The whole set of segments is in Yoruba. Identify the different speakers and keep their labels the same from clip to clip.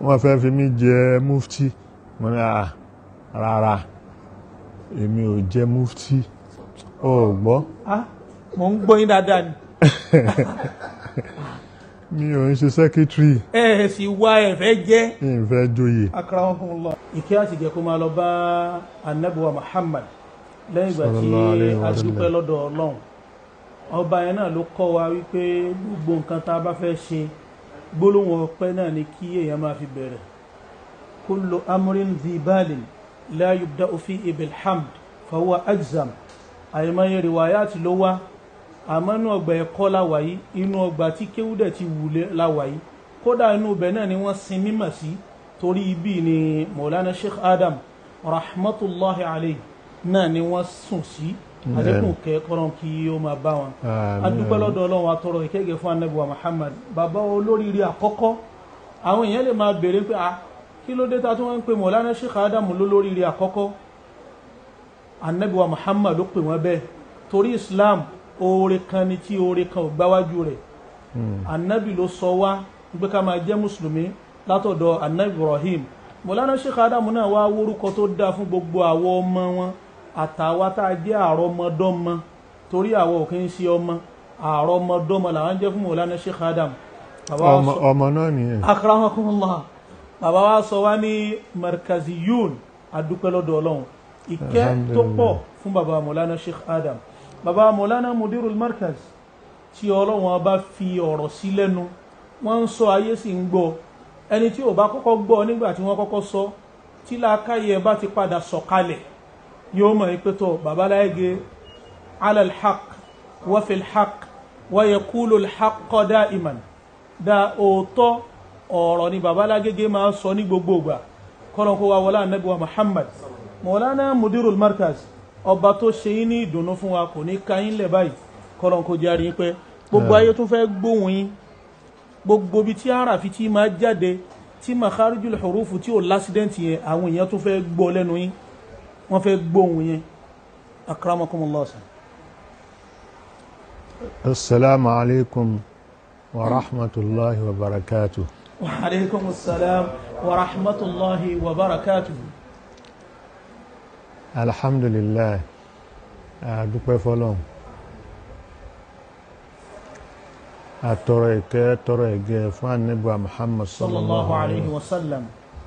Speaker 1: wọ́n fẹ́ fi mí jẹ mufti mo ní à rárá èmi ò jẹ mufti ó gbọ́
Speaker 2: ah mo ń gbọ́ yín dáadáa ni
Speaker 1: mi ò ń ṣe secretary
Speaker 2: ẹ ẹ sì wá ẹ fẹ́ jẹ́
Speaker 1: ń fẹ́ joyè
Speaker 2: akramakumullah ìkẹ́ àti ìgẹ̀ kó máa lọ bá anabiwa muhammad lẹ́yìn ìgbà tí
Speaker 1: Sallallahu alaihi wa
Speaker 2: a
Speaker 1: sallam.
Speaker 2: dúpẹ́ lọ́dọ̀ ọlọ́run ọba yẹn náà ló kọ́ wa wípé gbogbo nǹkan tá a bá fẹ́ ṣe gbólóhùn ọpẹ́ náà ni kí èèyàn máa fi bẹ̀rẹ̀ kullu amrin zibalin la yubda'u fihi bilhamd fahuwa ajzam àìmọye rìwáyàtì ló wá àmọ́ inú ọgbà ẹ̀kọ́ láwà yìí inú ọgbà tí kéwúdẹ̀ ti wùlé láwà yìí kódà inú ibẹ̀ náà ni wọ́n sin mímọ̀ sí torí ibi ni Maulana Sheikh Adam rahmatullahi alayhi náà ni wọ́n sùn sí àdékùn kẹ́kọ̀ọ́ kí ó máa bá wọn
Speaker 1: Àmín.
Speaker 2: adúpẹ́ lọ́dọ̀ ọlọ́run atọ́rọ ìkẹ́gẹ́ fún anabiwa Muhammad bàbá olóríire àkọ́kọ́ àwọn èèyàn lè máa béèrè pé ah kí ló dé ta tí wọ́n ń pe Maulana Sheikh Adam lólóríire àkọ́kọ́ anabiwa Muhammad ló pè wọ́n bẹ́ẹ̀ torí Islam oore kan ni tí oore kan ò gbáwájú rẹ̀ anabi ló sọ wá pé ká máa jẹ́ mùsùlùmí látọ̀dọ̀ anabi Ibrahim Maulana Sheikh Adam náà wá wórúkọ tó dáa fún gbogbo àwọn ọmọ wọn àtàwa tá a jẹ́ àrọmọdọ́mọ torí àwọn ò kí ń ṣe ọmọ àrọmọdọ́mọ làwọn jẹ́ fún Maulana Sheikh Adam bàbá wa
Speaker 1: ọmọ
Speaker 2: sọ-
Speaker 1: ọmọ náà nìyẹn
Speaker 2: akramakumullah bàbá wa sọ wá ní markaziyun adúpẹ́ lọ́dọ̀ ọlọ́run ìkẹ́ tó pọ̀ fún bàbá Maulana Sheikh Adam bàbá Maulana mudirul markaz tí ọlọ́run bá fi ọ̀rọ̀ sí lẹ́nu wọ́n ń sọ ayé sì ń gbọ́ ẹni tí ò bá kọ́kọ́ gbọ́ nígbà tí wọ́n kọ́kọ́ sọ tí làákàyè ẹ bá ti padà sọ̀kalẹ̀ yóò mọ̀ pé tó bàbá láyége alal haq wa fil haq wa yaqulu al haqq da'iman da òótọ́ ọ̀rọ̀ ni bàbá lágége máa ń sọ ní gbogbo ìgbà kọ́nà kó wa wọlá ànábì wa Muhammad mọ̀lánà mudirul markaz ọba tó ṣe yín ní ìdùnnú fún wa kò ní ka yín lẹ̀ báyìí kọ́nà kó jẹ́ àrí yín pé gbogbo ayé tún fẹ́ gbóhùn yín gbogbo ibi tí àràfi tí máa jáde tí makharijul hurufu tí ò lásídẹ́ǹtì yẹn àwọn èèyàn tún fẹ́ gbọ́ lẹ́nu yín wọ́n fẹ́ gbóhùn yẹn akramakumullah sàn.
Speaker 1: assalamu alaikum wa rahmatullahi wa barakatuh
Speaker 2: wa alaikum assalam wa rahmatullahi wa barakatuh.
Speaker 1: alhamdulillah àdúpẹ́ fọ́lọ́run àtọrọ ìkẹ́ tọrọ ìgẹ́ fún ànábì Muhammad
Speaker 2: sallallahu alayhi wa sallam.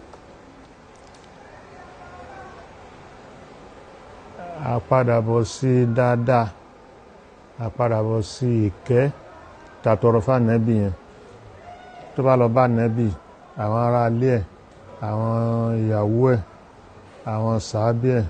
Speaker 1: àpadàbọ̀ sí dáadáa àpadàbọ̀ sí ìkẹ́ tàtọrọ fún ànábì yẹn tó bá lọ bá ànábì àwọn ará ilé ẹ̀ àwọn ìyàwó ẹ̀ àwọn sàábì ẹ̀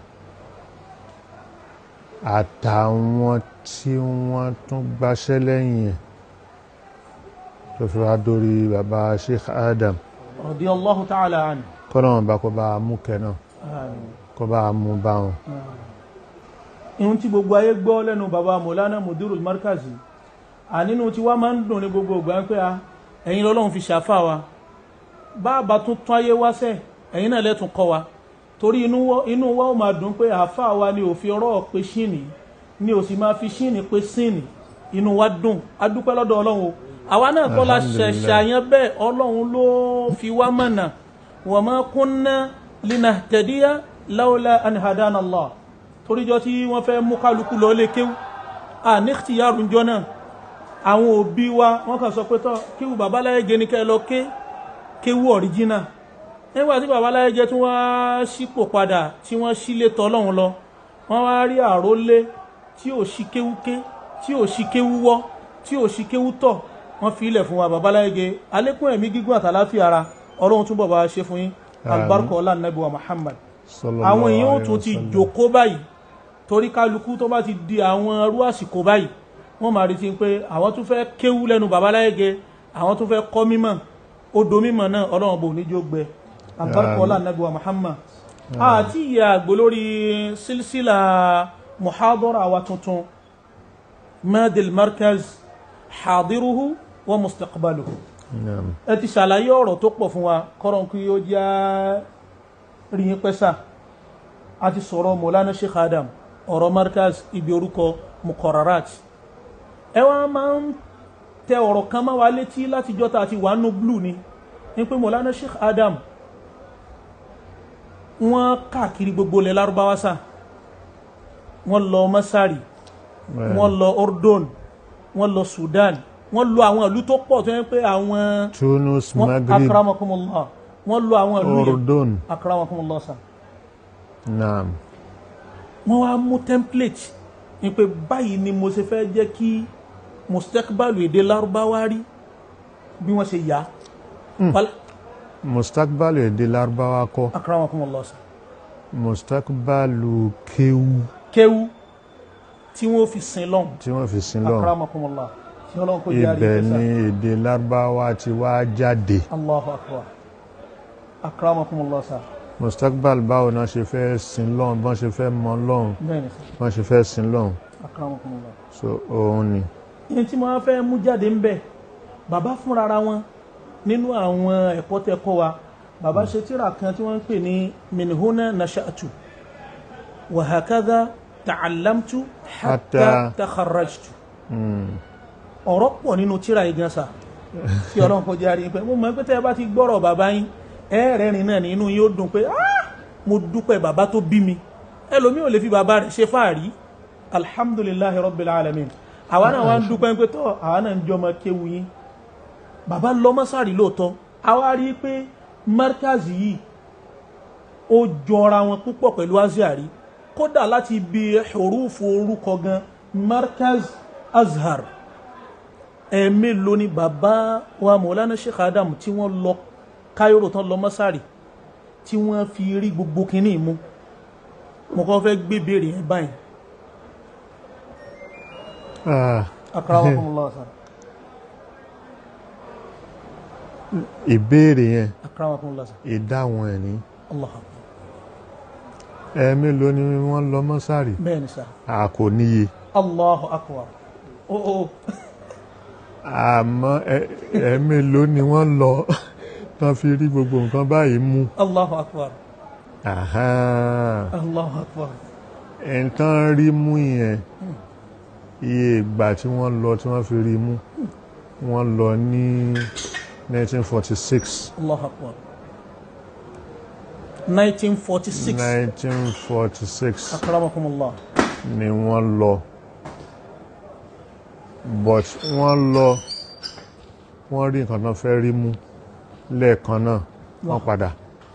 Speaker 1: àtàwọn tí wọ́n tún gbáṣẹ́ lẹ́yìn ẹ̀ tó fi wá dórí bàbá Sheikh Adam
Speaker 2: radiyallahu ta'ala anhu.
Speaker 1: kọ́nà wọn bá kó bá a mú kẹ́ náà
Speaker 2: Àmín.
Speaker 1: kó bá a mú bá wọn.
Speaker 2: ihun tí gbogbo ayé gbọ́ lẹ́nu bàbá Maulana mudirul markazi ànínú tí wá máa ń dùn ní gbogbo ìgbà pé a ẹ̀yin lọ́lọ́run fi ṣàfà wa bàbá tún tún ayé wá sẹ́ ẹ̀yin náà lẹ́tún kọ́ wa torí inú wa inú wa ó máa dùn pé àfà wa ni òfin ọ̀rọ̀ pé ṣíìnì ni ò sì máa fi ṣíìnì pé síìnì inú wa dùn adúpẹ́ lọ́dọ̀ ọlọ́run o àwa náà kọ́ la
Speaker 1: Alhamdulillah.
Speaker 2: ṣẹ̀ṣẹ̀ àyàn bẹ́ẹ̀ ọlọ́run ló fi wá mọ̀nà wa ma kunna linahtadiya lawla an hadana Allah toríjọ tí wọ́n fẹ́ mú kálukú lọ lé kéwú à ní ìtìyàrú jọ náà àwọn òbí wa wọ́n kàn sọ pé tọ́ kéwú babaláyé gẹ ní kẹ́ lọ ké kéwú ọ̀ríjínà nígbà tí babaláyé jẹ́ tí wọ́n sípò padà tí wọ́n sílé tọ́lọ́hún lọ wọ́n wá rí àrólé tí ò sí kéwú ké tí ò sí kéwú wọ́ tí ò sí kéwú tọ̀ wọ́n fi ilẹ̀ fún wa babaláyé gẹ alékún ẹ̀mí gígùn àtàláfíà ara ọlọ́run túbọ̀ bá wa ṣe fún yín albarka ọlá nàbí wa Muhammad
Speaker 1: Sallallahu
Speaker 2: àwọn èèyàn ó
Speaker 1: alaihi
Speaker 2: tún ti
Speaker 1: wasallam.
Speaker 2: jòkó báyìí torí kálukú tó bá ti di àwọn irú àsìkò báyìí wọ́n máa retí pé àwọn tún fẹ́ kéwú lẹ́nu babaláyége àwọn tún fẹ́ kọ́ mímọ̀ odò mímọ̀ náà ọlọ́run bò ní jó gbẹ àbárkọ́ ọlá nàbí wa Muhammad àti ìyá àgbò lórí sílsílà muhadara wa tuntun madil markaz hadiruhu wa mustaqbaluhu
Speaker 1: Naam.
Speaker 2: ẹ ti ṣàlàyé ọ̀rọ̀ tó pọ̀ fún wa kọ́rọ̀ kí ó já rí yín pẹ́sà a ti sọ̀rọ̀ Mọ̀lánà Sheikh Adam ọ̀rọ̀ markaz ibi orúkọ mukọrarat ẹ wá máa ń tẹ ọ̀rọ̀ kan máa wá létí láti jọta àti wà nù blue ni ní pé mọ̀lánà sheikh adam wọ́n káàkiri gbogbo ilẹ̀ lárúbáwá sá wọ́n lọ masari wọ́n lọ ordon wọ́n lọ sudan wọ́n lọ àwọn ìlú tó pọ̀ tó yẹ pé àwọn
Speaker 1: Tunus
Speaker 2: wọ́n
Speaker 1: Maghrib
Speaker 2: akramakumullah wọ́n lọ àwọn ìlú yẹn
Speaker 1: Ordon
Speaker 2: akramakumullah sá
Speaker 1: naam
Speaker 2: wọ́n wá mú template ní pé báyìí ni mo ṣe fẹ́ jẹ́ kí mustakbalu èdè lárúbáwá rí bí wọ́n ṣe yá Wal-
Speaker 1: mustakbalu èdè lárúbáwá kọ́
Speaker 2: akramakumullah sá
Speaker 1: mustakbalu kéwú
Speaker 2: kéwú tí wọ́n fi sin lọ́hùn
Speaker 1: tí wọ́n fi sin lọ́hùn
Speaker 2: akramakumullah tí ọlọ́run kò jẹ́
Speaker 1: ibẹ̀
Speaker 2: àríkẹ́sà
Speaker 1: ni èdè lárúbáwá ti wá jáde
Speaker 2: allahu akbar akramakumullah sá
Speaker 1: mustakbal báwo náà ṣe fẹ́ sin lọ́hùn bọ́n ṣe fẹ́ mọ lọ́hùn
Speaker 2: bẹ́ẹ̀ ni sá
Speaker 1: bọ́n ṣe fẹ́ sin lọ́hùn
Speaker 2: akramakumullah
Speaker 1: so òun ni
Speaker 2: ní tí mo wá fẹ́ mú jáde ń bẹ̀ bàbá fúnra ara wọn nínú àwọn ẹ̀kọ́ tẹ́ kọ́ wa bàbá ṣe tíra kan tí wọ́n ń pè ní minhuna nasha'tu wa hakadha ta'allamtu hatta
Speaker 1: Hatta-
Speaker 2: takharrajtu
Speaker 1: Mm.
Speaker 2: ọ̀rọ̀ pọ̀ nínú tíra yìí gan sa tí ọlọ́run kò jẹ́ àríyìn pé mo mọ̀ pé tẹ́ ẹ bá ti gbọ́rọ̀ bàbá yín ẹ̀ẹ́rẹ́rin náà ní inú yín ó dùn pé "Ah, mo dúpẹ́ bàbá tó bí mi ẹlòmíì ò lè fi bàbá rẹ̀ ṣe fáàrí alhamdulillahi rabbil alamin àwa náà wá ń dúpẹ́ pé tọ́ àwa náà ń jọmọ kéwu yín bàbá lọ mọ́sàrí lóòótọ́ àwa rí i pé markazi yìí ó jọra wọn púpọ̀ pẹ̀lú aziari kódà láti ibi hurufu orúkọ gan markaz azhar ẹ̀ẹ́mélòó ni bàbá wa mọ̀lánà sheikh adam tí wọ́n lọ káyọ̀rọ̀ tán lọ mọ́sàrì tí wọ́n fi rí gbogbo kínní mú mo kàn fẹ́ gbé béèrè yẹn báyìí
Speaker 1: Ah,
Speaker 2: akramakumullah sir
Speaker 1: ìbéèrè yẹn
Speaker 2: akramakumullah sir
Speaker 1: ìdáhùn ẹ̀ ní
Speaker 2: allah akbar
Speaker 1: ẹ̀ẹ́mélòó ni wọ́n lọ mọ́sàrì
Speaker 2: bẹ́ẹ̀ ni sir
Speaker 1: a kò níye
Speaker 2: allahu akbar o o
Speaker 1: àmọ́ ẹ- ẹ̀ẹ́mélòó ni wọ́n lọ tán fi rí gbogbo nǹkan báyìí mú
Speaker 2: allahu akbar
Speaker 1: Àhán.
Speaker 2: allahu akbar
Speaker 1: nǹkan rí mú yẹn iye ìgbà tí wọ́n lọ tí wọ́n fi rí mú wọ́n lọ ní 1946
Speaker 2: allahu akbar 1946
Speaker 1: 1946
Speaker 2: akramakumullah
Speaker 1: ni wọ́n lọ but wọ́n lọ wọ́n rí nǹkan náà fẹ́ rí mú lẹ́ẹ̀kan náà wọ́n padà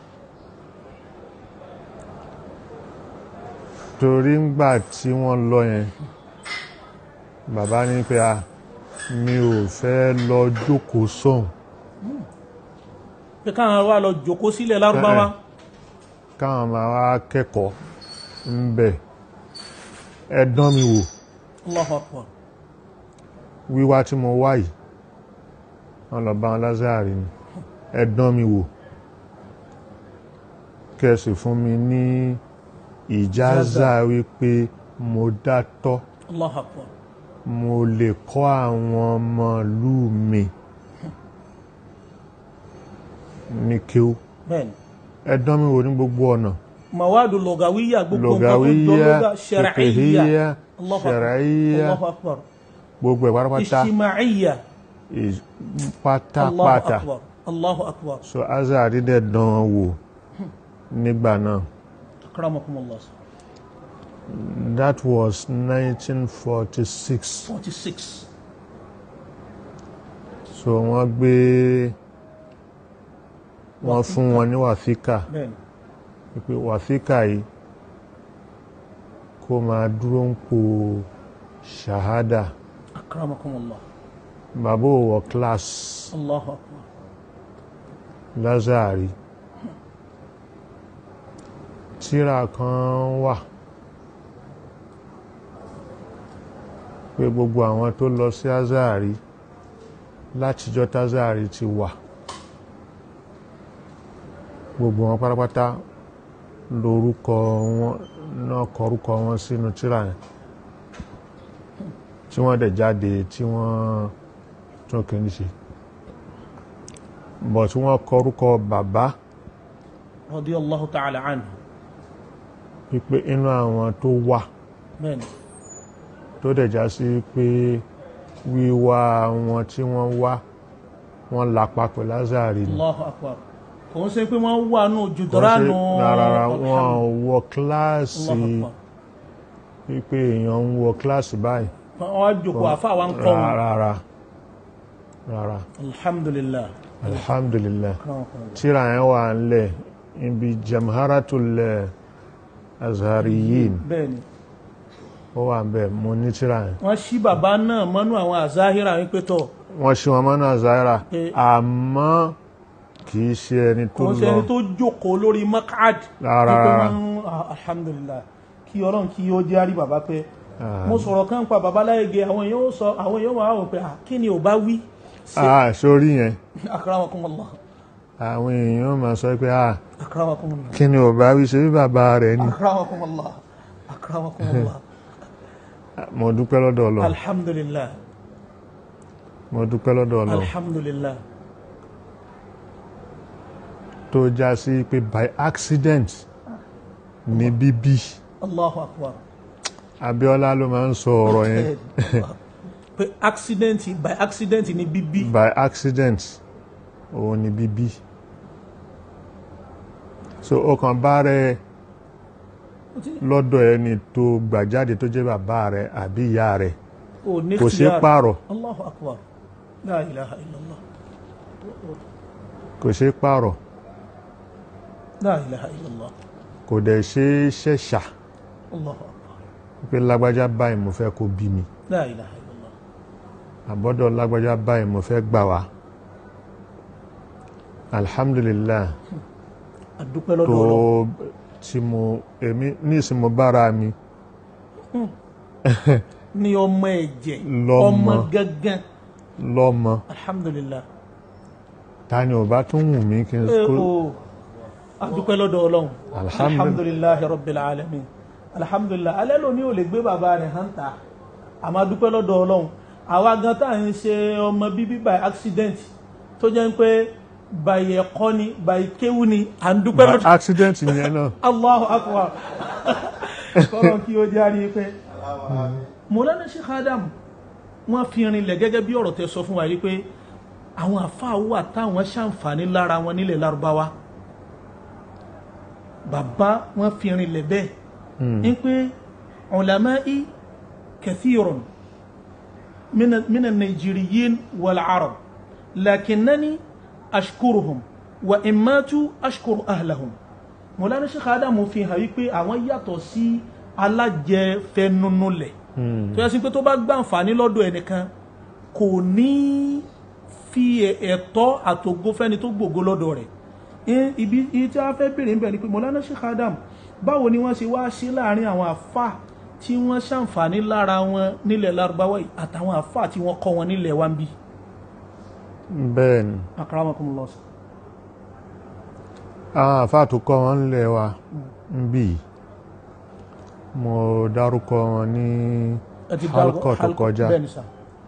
Speaker 1: torí ńgbà tí wọ́n lọ yẹn bàbá ní pé a mi ò fẹ́ lọ jókòó sóhun
Speaker 2: pé káwọn wá lọ jòkó sílẹ̀ lárúbáwá
Speaker 1: káwọn máa wá kẹ́kọ̀ọ́ ń bẹ̀ ẹ dán mi wò
Speaker 2: allahu akbar
Speaker 1: wíwá tí mo wá yìí wọ́n lọ bá wọn lázàrí ni ẹ dán mi wò kẹsì fún mi ní ìjáza wípé mo dátọ́
Speaker 2: allahu akbar
Speaker 1: mo lè kọ́ àwọn ọmọ ìlú mi ní kíó
Speaker 2: bẹ́ẹ̀ni
Speaker 1: ẹ dán mi wò ní gbogbo ọ̀nà
Speaker 2: mawadu lọgàwíyà gbogbo nǹkan tó jọ
Speaker 1: lọ́gàwíyá
Speaker 2: lọ́gà ṣẹ̀rẹ̀íyà
Speaker 1: fìkìhíyá
Speaker 2: Allahu akbar
Speaker 1: ṣẹ̀ráyíyá
Speaker 2: allahu akbar
Speaker 1: gbogbo ẹ̀ pátápátá
Speaker 2: ìṣìmáìyà
Speaker 1: ì-
Speaker 2: allahu
Speaker 1: pátápátá
Speaker 2: akbar allahu akbar
Speaker 1: so azari dẹ̀ dán an wò nígbà náà
Speaker 2: akramakumullah
Speaker 1: that was 1946
Speaker 2: 46
Speaker 1: so wọ́n gbé wọ́n fún wọn ní wàfíkà
Speaker 2: bẹ́ẹ̀ni
Speaker 1: wípé wàfíkà yìí kó máa dúró ń po ṣàhádà
Speaker 2: akramakumullah
Speaker 1: bàbá ò wọ class
Speaker 2: allahu akbar
Speaker 1: lazari tíra kan wà pé gbogbo àwọn tó lọ sí azari látijọ́ tazari ti wà gbogbo wọn pátápátá lórúkọ wọn náà kọrúkọ wọn sínú tíra yẹn tí wọ́n dẹ̀ jáde tí wọ́n tún kìíní ṣe bọ̀ tí wọ́n kọrúkọ bàbá
Speaker 2: radiyallahu ta'ala anhu
Speaker 1: wípé inú àwọn tó wà
Speaker 2: bẹ́ẹ̀ni
Speaker 1: tó dẹ̀ já sí pé wíwá wọn tí wọ́n wá wọ́n lapa pẹ̀lú azari ni
Speaker 2: Allahu akbar kò ń ṣe pé wọ́n wà nù jùdọ́ránù
Speaker 1: rárá wọn wọ kíláàsì
Speaker 2: Allahu akbar
Speaker 1: wípé èèyàn ń wọ kíláàsì báyìí
Speaker 2: wọ́n wá jòkó àfa wa ń kọ́ wọn
Speaker 1: rárá rárá
Speaker 2: alhamdulillah
Speaker 1: alhamdulillah
Speaker 2: Akramakumullah.
Speaker 1: tíra yẹn wà ńlẹ̀ ibi jamharatul azhariyin
Speaker 2: bẹ́ẹ̀ni
Speaker 1: ó wà ńbẹ̀ mo ní tíra yẹn
Speaker 2: wọ́n ṣí bàbá náà mọ́nú àwọn àzáhírà wípé tọ̀
Speaker 1: wọ́n ṣe wọn mọ́nà zaira
Speaker 2: Eh.
Speaker 1: àmọ́ kì í ṣe ẹni tó
Speaker 2: kò ń ṣe
Speaker 1: lọ
Speaker 2: ẹni tó jókòó lórí makad
Speaker 1: Rárá,
Speaker 2: wípé
Speaker 1: rárá.
Speaker 2: wọ́n ah, alhamdulillah kí ọlọ́run kí ó jẹ́ àrí bàbá pé
Speaker 1: Ah.
Speaker 2: mo sọ̀rọ̀ kan pa bàbá láyége àwọn èèyàn ó sọ àwọn èèyàn máa wò pé ah, kí ni ò bá wí sí
Speaker 1: ah sórí yẹn
Speaker 2: akramakumullah
Speaker 1: àwọn èèyàn máa sọ pé ah
Speaker 2: akramakumullah
Speaker 1: kí ni ò bá wí ṣe bí bàbá rẹ̀ ni
Speaker 2: akramakumullah akramakumullah
Speaker 1: mo dúpẹ́ lọ́dọ̀ Ọlọ́run
Speaker 2: alhamdulillah
Speaker 1: mo dúpẹ́ lọ́dọ̀ Ọlọ́run
Speaker 2: alhamdulillah
Speaker 1: tó já sí pé by accident ní bíbí
Speaker 2: allahu akbar
Speaker 1: Abíọ́lá ló máa ń sọ ọ̀rọ̀ yẹn
Speaker 2: pé accident by accident ni bíbí
Speaker 1: by accident òun ni bíbí so ó kàn bá rẹ lọ́dọ̀ ẹni tó gbà jáde tó jẹ́ bàbá rẹ àbí ìyá rẹ
Speaker 2: ò ní
Speaker 1: kò ṣe
Speaker 2: ikhtiyar.
Speaker 1: pààrọ̀
Speaker 2: allahu akbar la ilaha illallah
Speaker 1: kò ṣe pààrọ̀
Speaker 2: la ilaha illallah
Speaker 1: kò dẹ̀ ṣe ṣẹ̀ṣà
Speaker 2: allahu akbar
Speaker 1: pé lágbájá báyìí mo fẹ́ kó bí mi
Speaker 2: la ilaha illallah
Speaker 1: àbọ́dọ̀ lágbájá báyìí mo fẹ́ gbà wá alhamdulillah
Speaker 2: adúpẹ́
Speaker 1: tó
Speaker 2: lọ́dọ̀ Ọlọ́run
Speaker 1: tí mo èmi nísìn mo bára mi
Speaker 2: ní ọmọ ẹ̀jẹ̀
Speaker 1: Lọ́mọ.
Speaker 2: ọmọ gangan
Speaker 1: lọ́mọ
Speaker 2: alhamdulillah
Speaker 1: ta ni ò bá tún wù mí kí n
Speaker 2: ẹ
Speaker 1: kó
Speaker 2: o adúpẹ́ lọ́dọ̀ Ọlọ́run
Speaker 1: Alhamdulillah.
Speaker 2: alhamdulillahi rabbil alamin alhamdulillah alẹ́ lóní ò lè gbé bàbá rẹ̀ hàn ta àmọ́ adúpẹ́ lọ́dọ̀ Ọlọ́run àwa gan tá à ń ṣe ọmọ bíbí by accident tó jẹ́ pé by ẹ̀kọ́ ni by kéwú ni à ń dúpẹ́ lọ́dọ̀
Speaker 1: accident yẹn náà
Speaker 2: Allahu akbar kọ́lọ̀ kí ó járí pé Mọ̀lánà Sheikh Adam wọ́n fi rinlẹ̀ gẹ́gẹ́ bí ọ̀rọ̀ tẹ́ sọ fún wa yìí pé àwọn àfáà wà táwọn ṣàǹfààní lára wọn nílẹ̀ lárúbáwá bàbá wọ́n fi rinlẹ̀ bẹ́ẹ̀ ń pé ulama'i kathirun min- min an-Nigeriyin wal-Arab lakinnani ashkuruhum wa in matu ashkuru ahlahum Mọ̀lánà Sheikh Adam fi hàn wípé àwọn yàtọ̀ sí alájẹfẹnunulẹ̀ tó yẹ sí pé tó bá gbà àǹfààní lọ́dọ̀ ẹnìkan kò ní fi ẹ̀- ẹ̀tọ́ àtògo fẹ́ni tó gbògo lọ́dọ̀ rẹ̀ Ẹ- ibi ibi tí a fẹ́ bèèrè níbẹ̀ ni pé Mọ̀lánà Sheikh Adam báwo ni wọ́n ṣe wá ṣe láàrin àwọn àfà tí wọ́n ṣàǹfààní lára wọn nílẹ̀ Lárúbáwá yìí àtàwọn àfà tí wọ́n kọ́ wọn nílẹ̀ wa ń bí
Speaker 1: bẹ́ẹ̀ ni
Speaker 2: akramakumullah
Speaker 1: àwọn àfáà tó kọ́ wọn ńlẹ̀ wa ń bì í. mo dárúkọ wọn ní
Speaker 2: ẹ ti
Speaker 1: halkọ tó kọjá
Speaker 2: bẹ́ẹ̀ ni sà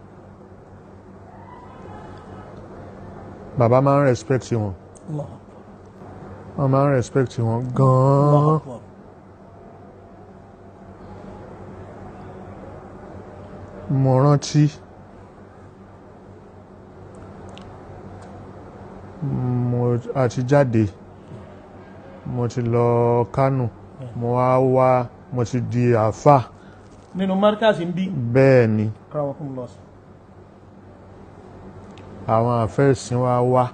Speaker 1: bàbá máa ń respect wọn
Speaker 2: Allah
Speaker 1: wọ́n máa ń respect wọn
Speaker 2: Allah
Speaker 1: gan-an
Speaker 2: akbar
Speaker 1: mo rántí mo àti jáde mo ti lọ Kánò mo wá wá mo ti di àáfà
Speaker 2: nínú markaz ń bí
Speaker 1: bẹ́ẹ̀ ni
Speaker 2: akramakumullah
Speaker 1: àwọn àfẹ́sìn wa wá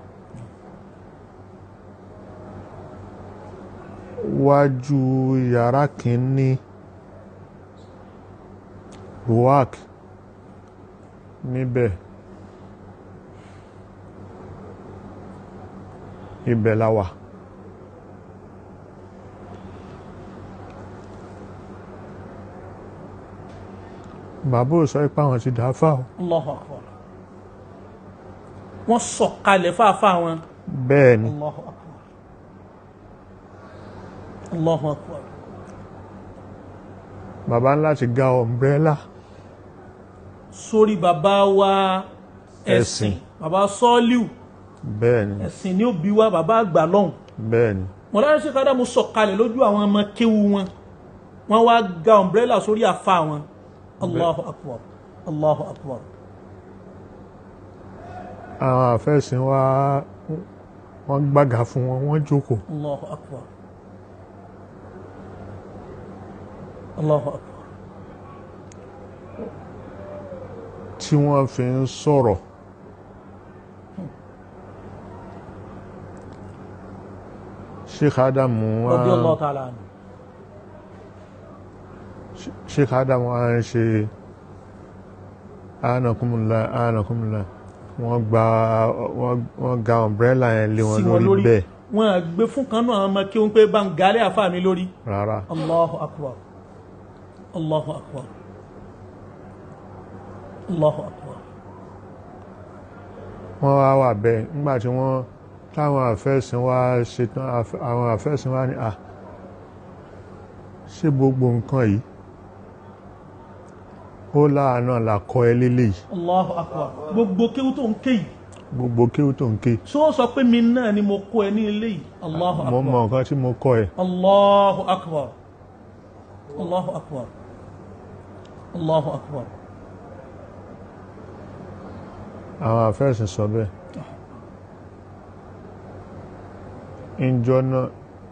Speaker 1: wájú yàrá kìíní ruwak níbẹ̀ ibẹ̀ la wà bàbá ò sọ pé àwọn ti dáfà o
Speaker 2: Allahu akbar wọ́n sọ̀kalẹ̀ fáfá wọn
Speaker 1: bẹ́ẹ̀ ni
Speaker 2: Allahu akbar Allahu akbar
Speaker 1: bàbá ńlá ti ga ọ̀mbrẹ́là
Speaker 2: sórí bàbá wa ẹ̀sìn
Speaker 1: Ẹ̀sìn.
Speaker 2: bàbá sọ́ọ́líù
Speaker 1: bẹ́ẹ̀ ni
Speaker 2: ẹ̀sìn ni ó bí wa bàbá àgbà lọ́hùn
Speaker 1: bẹ́ẹ̀ ni
Speaker 2: Mọ̀lánà Sheikh Adamu sọ̀kalẹ̀ lójú àwọn ọmọ kéwu wọn wọ́n wá ga ọ̀mbrẹ́là sórí àfa wọn Allahu akbar Allahu akbar
Speaker 1: àwọn àfẹ́sìn wa wọ́n gbága fún wọn wọ́n jókòó
Speaker 2: Allahu akbar Allahu akbar
Speaker 1: tí wọ́n fi ń sọ̀rọ̀ Sheikh Adamu wa
Speaker 2: radiyallahu ta'ala anhu
Speaker 1: Sheikh Adamu wa ń ṣe anakumula anakumula wọ́n gba wọ́n- wọ́n ga umbrella yẹn lé wọn
Speaker 2: sí wọn
Speaker 1: lórí
Speaker 2: lórí
Speaker 1: bẹ́ẹ̀
Speaker 2: wọn à gbé fún kan náà ọmọ kí wọn pé bá ń galẹ̀ àfa mi lórí
Speaker 1: rárá
Speaker 2: Allahu akbar Allahu akbar Allahu akbar
Speaker 1: wọ́n wá wà bẹ́ẹ̀ nígbà tí wọ́n táwọn àfẹ́sìn wa ṣetán àf- àwọn àfẹ́sìn wa ní à ṣé gbogbo nǹkan yìí ó láàánú làkọ́ ẹ lélẹ́yìí
Speaker 2: Allahu akbar gbogbo kéwú tó ń ké yìí
Speaker 1: gbogbo kéwú tó ń ké
Speaker 2: so sọ pé mi náà ni mo kó ẹ ní ilé yìí Allahu
Speaker 1: mo mọ
Speaker 2: akbar
Speaker 1: nǹkan tí mo kọ́ ẹ
Speaker 2: Allahu akbar Allahu akbar Allahu akbar
Speaker 1: àwọn àfẹ́sìn sọ bẹ́ẹ̀ ìjọ náà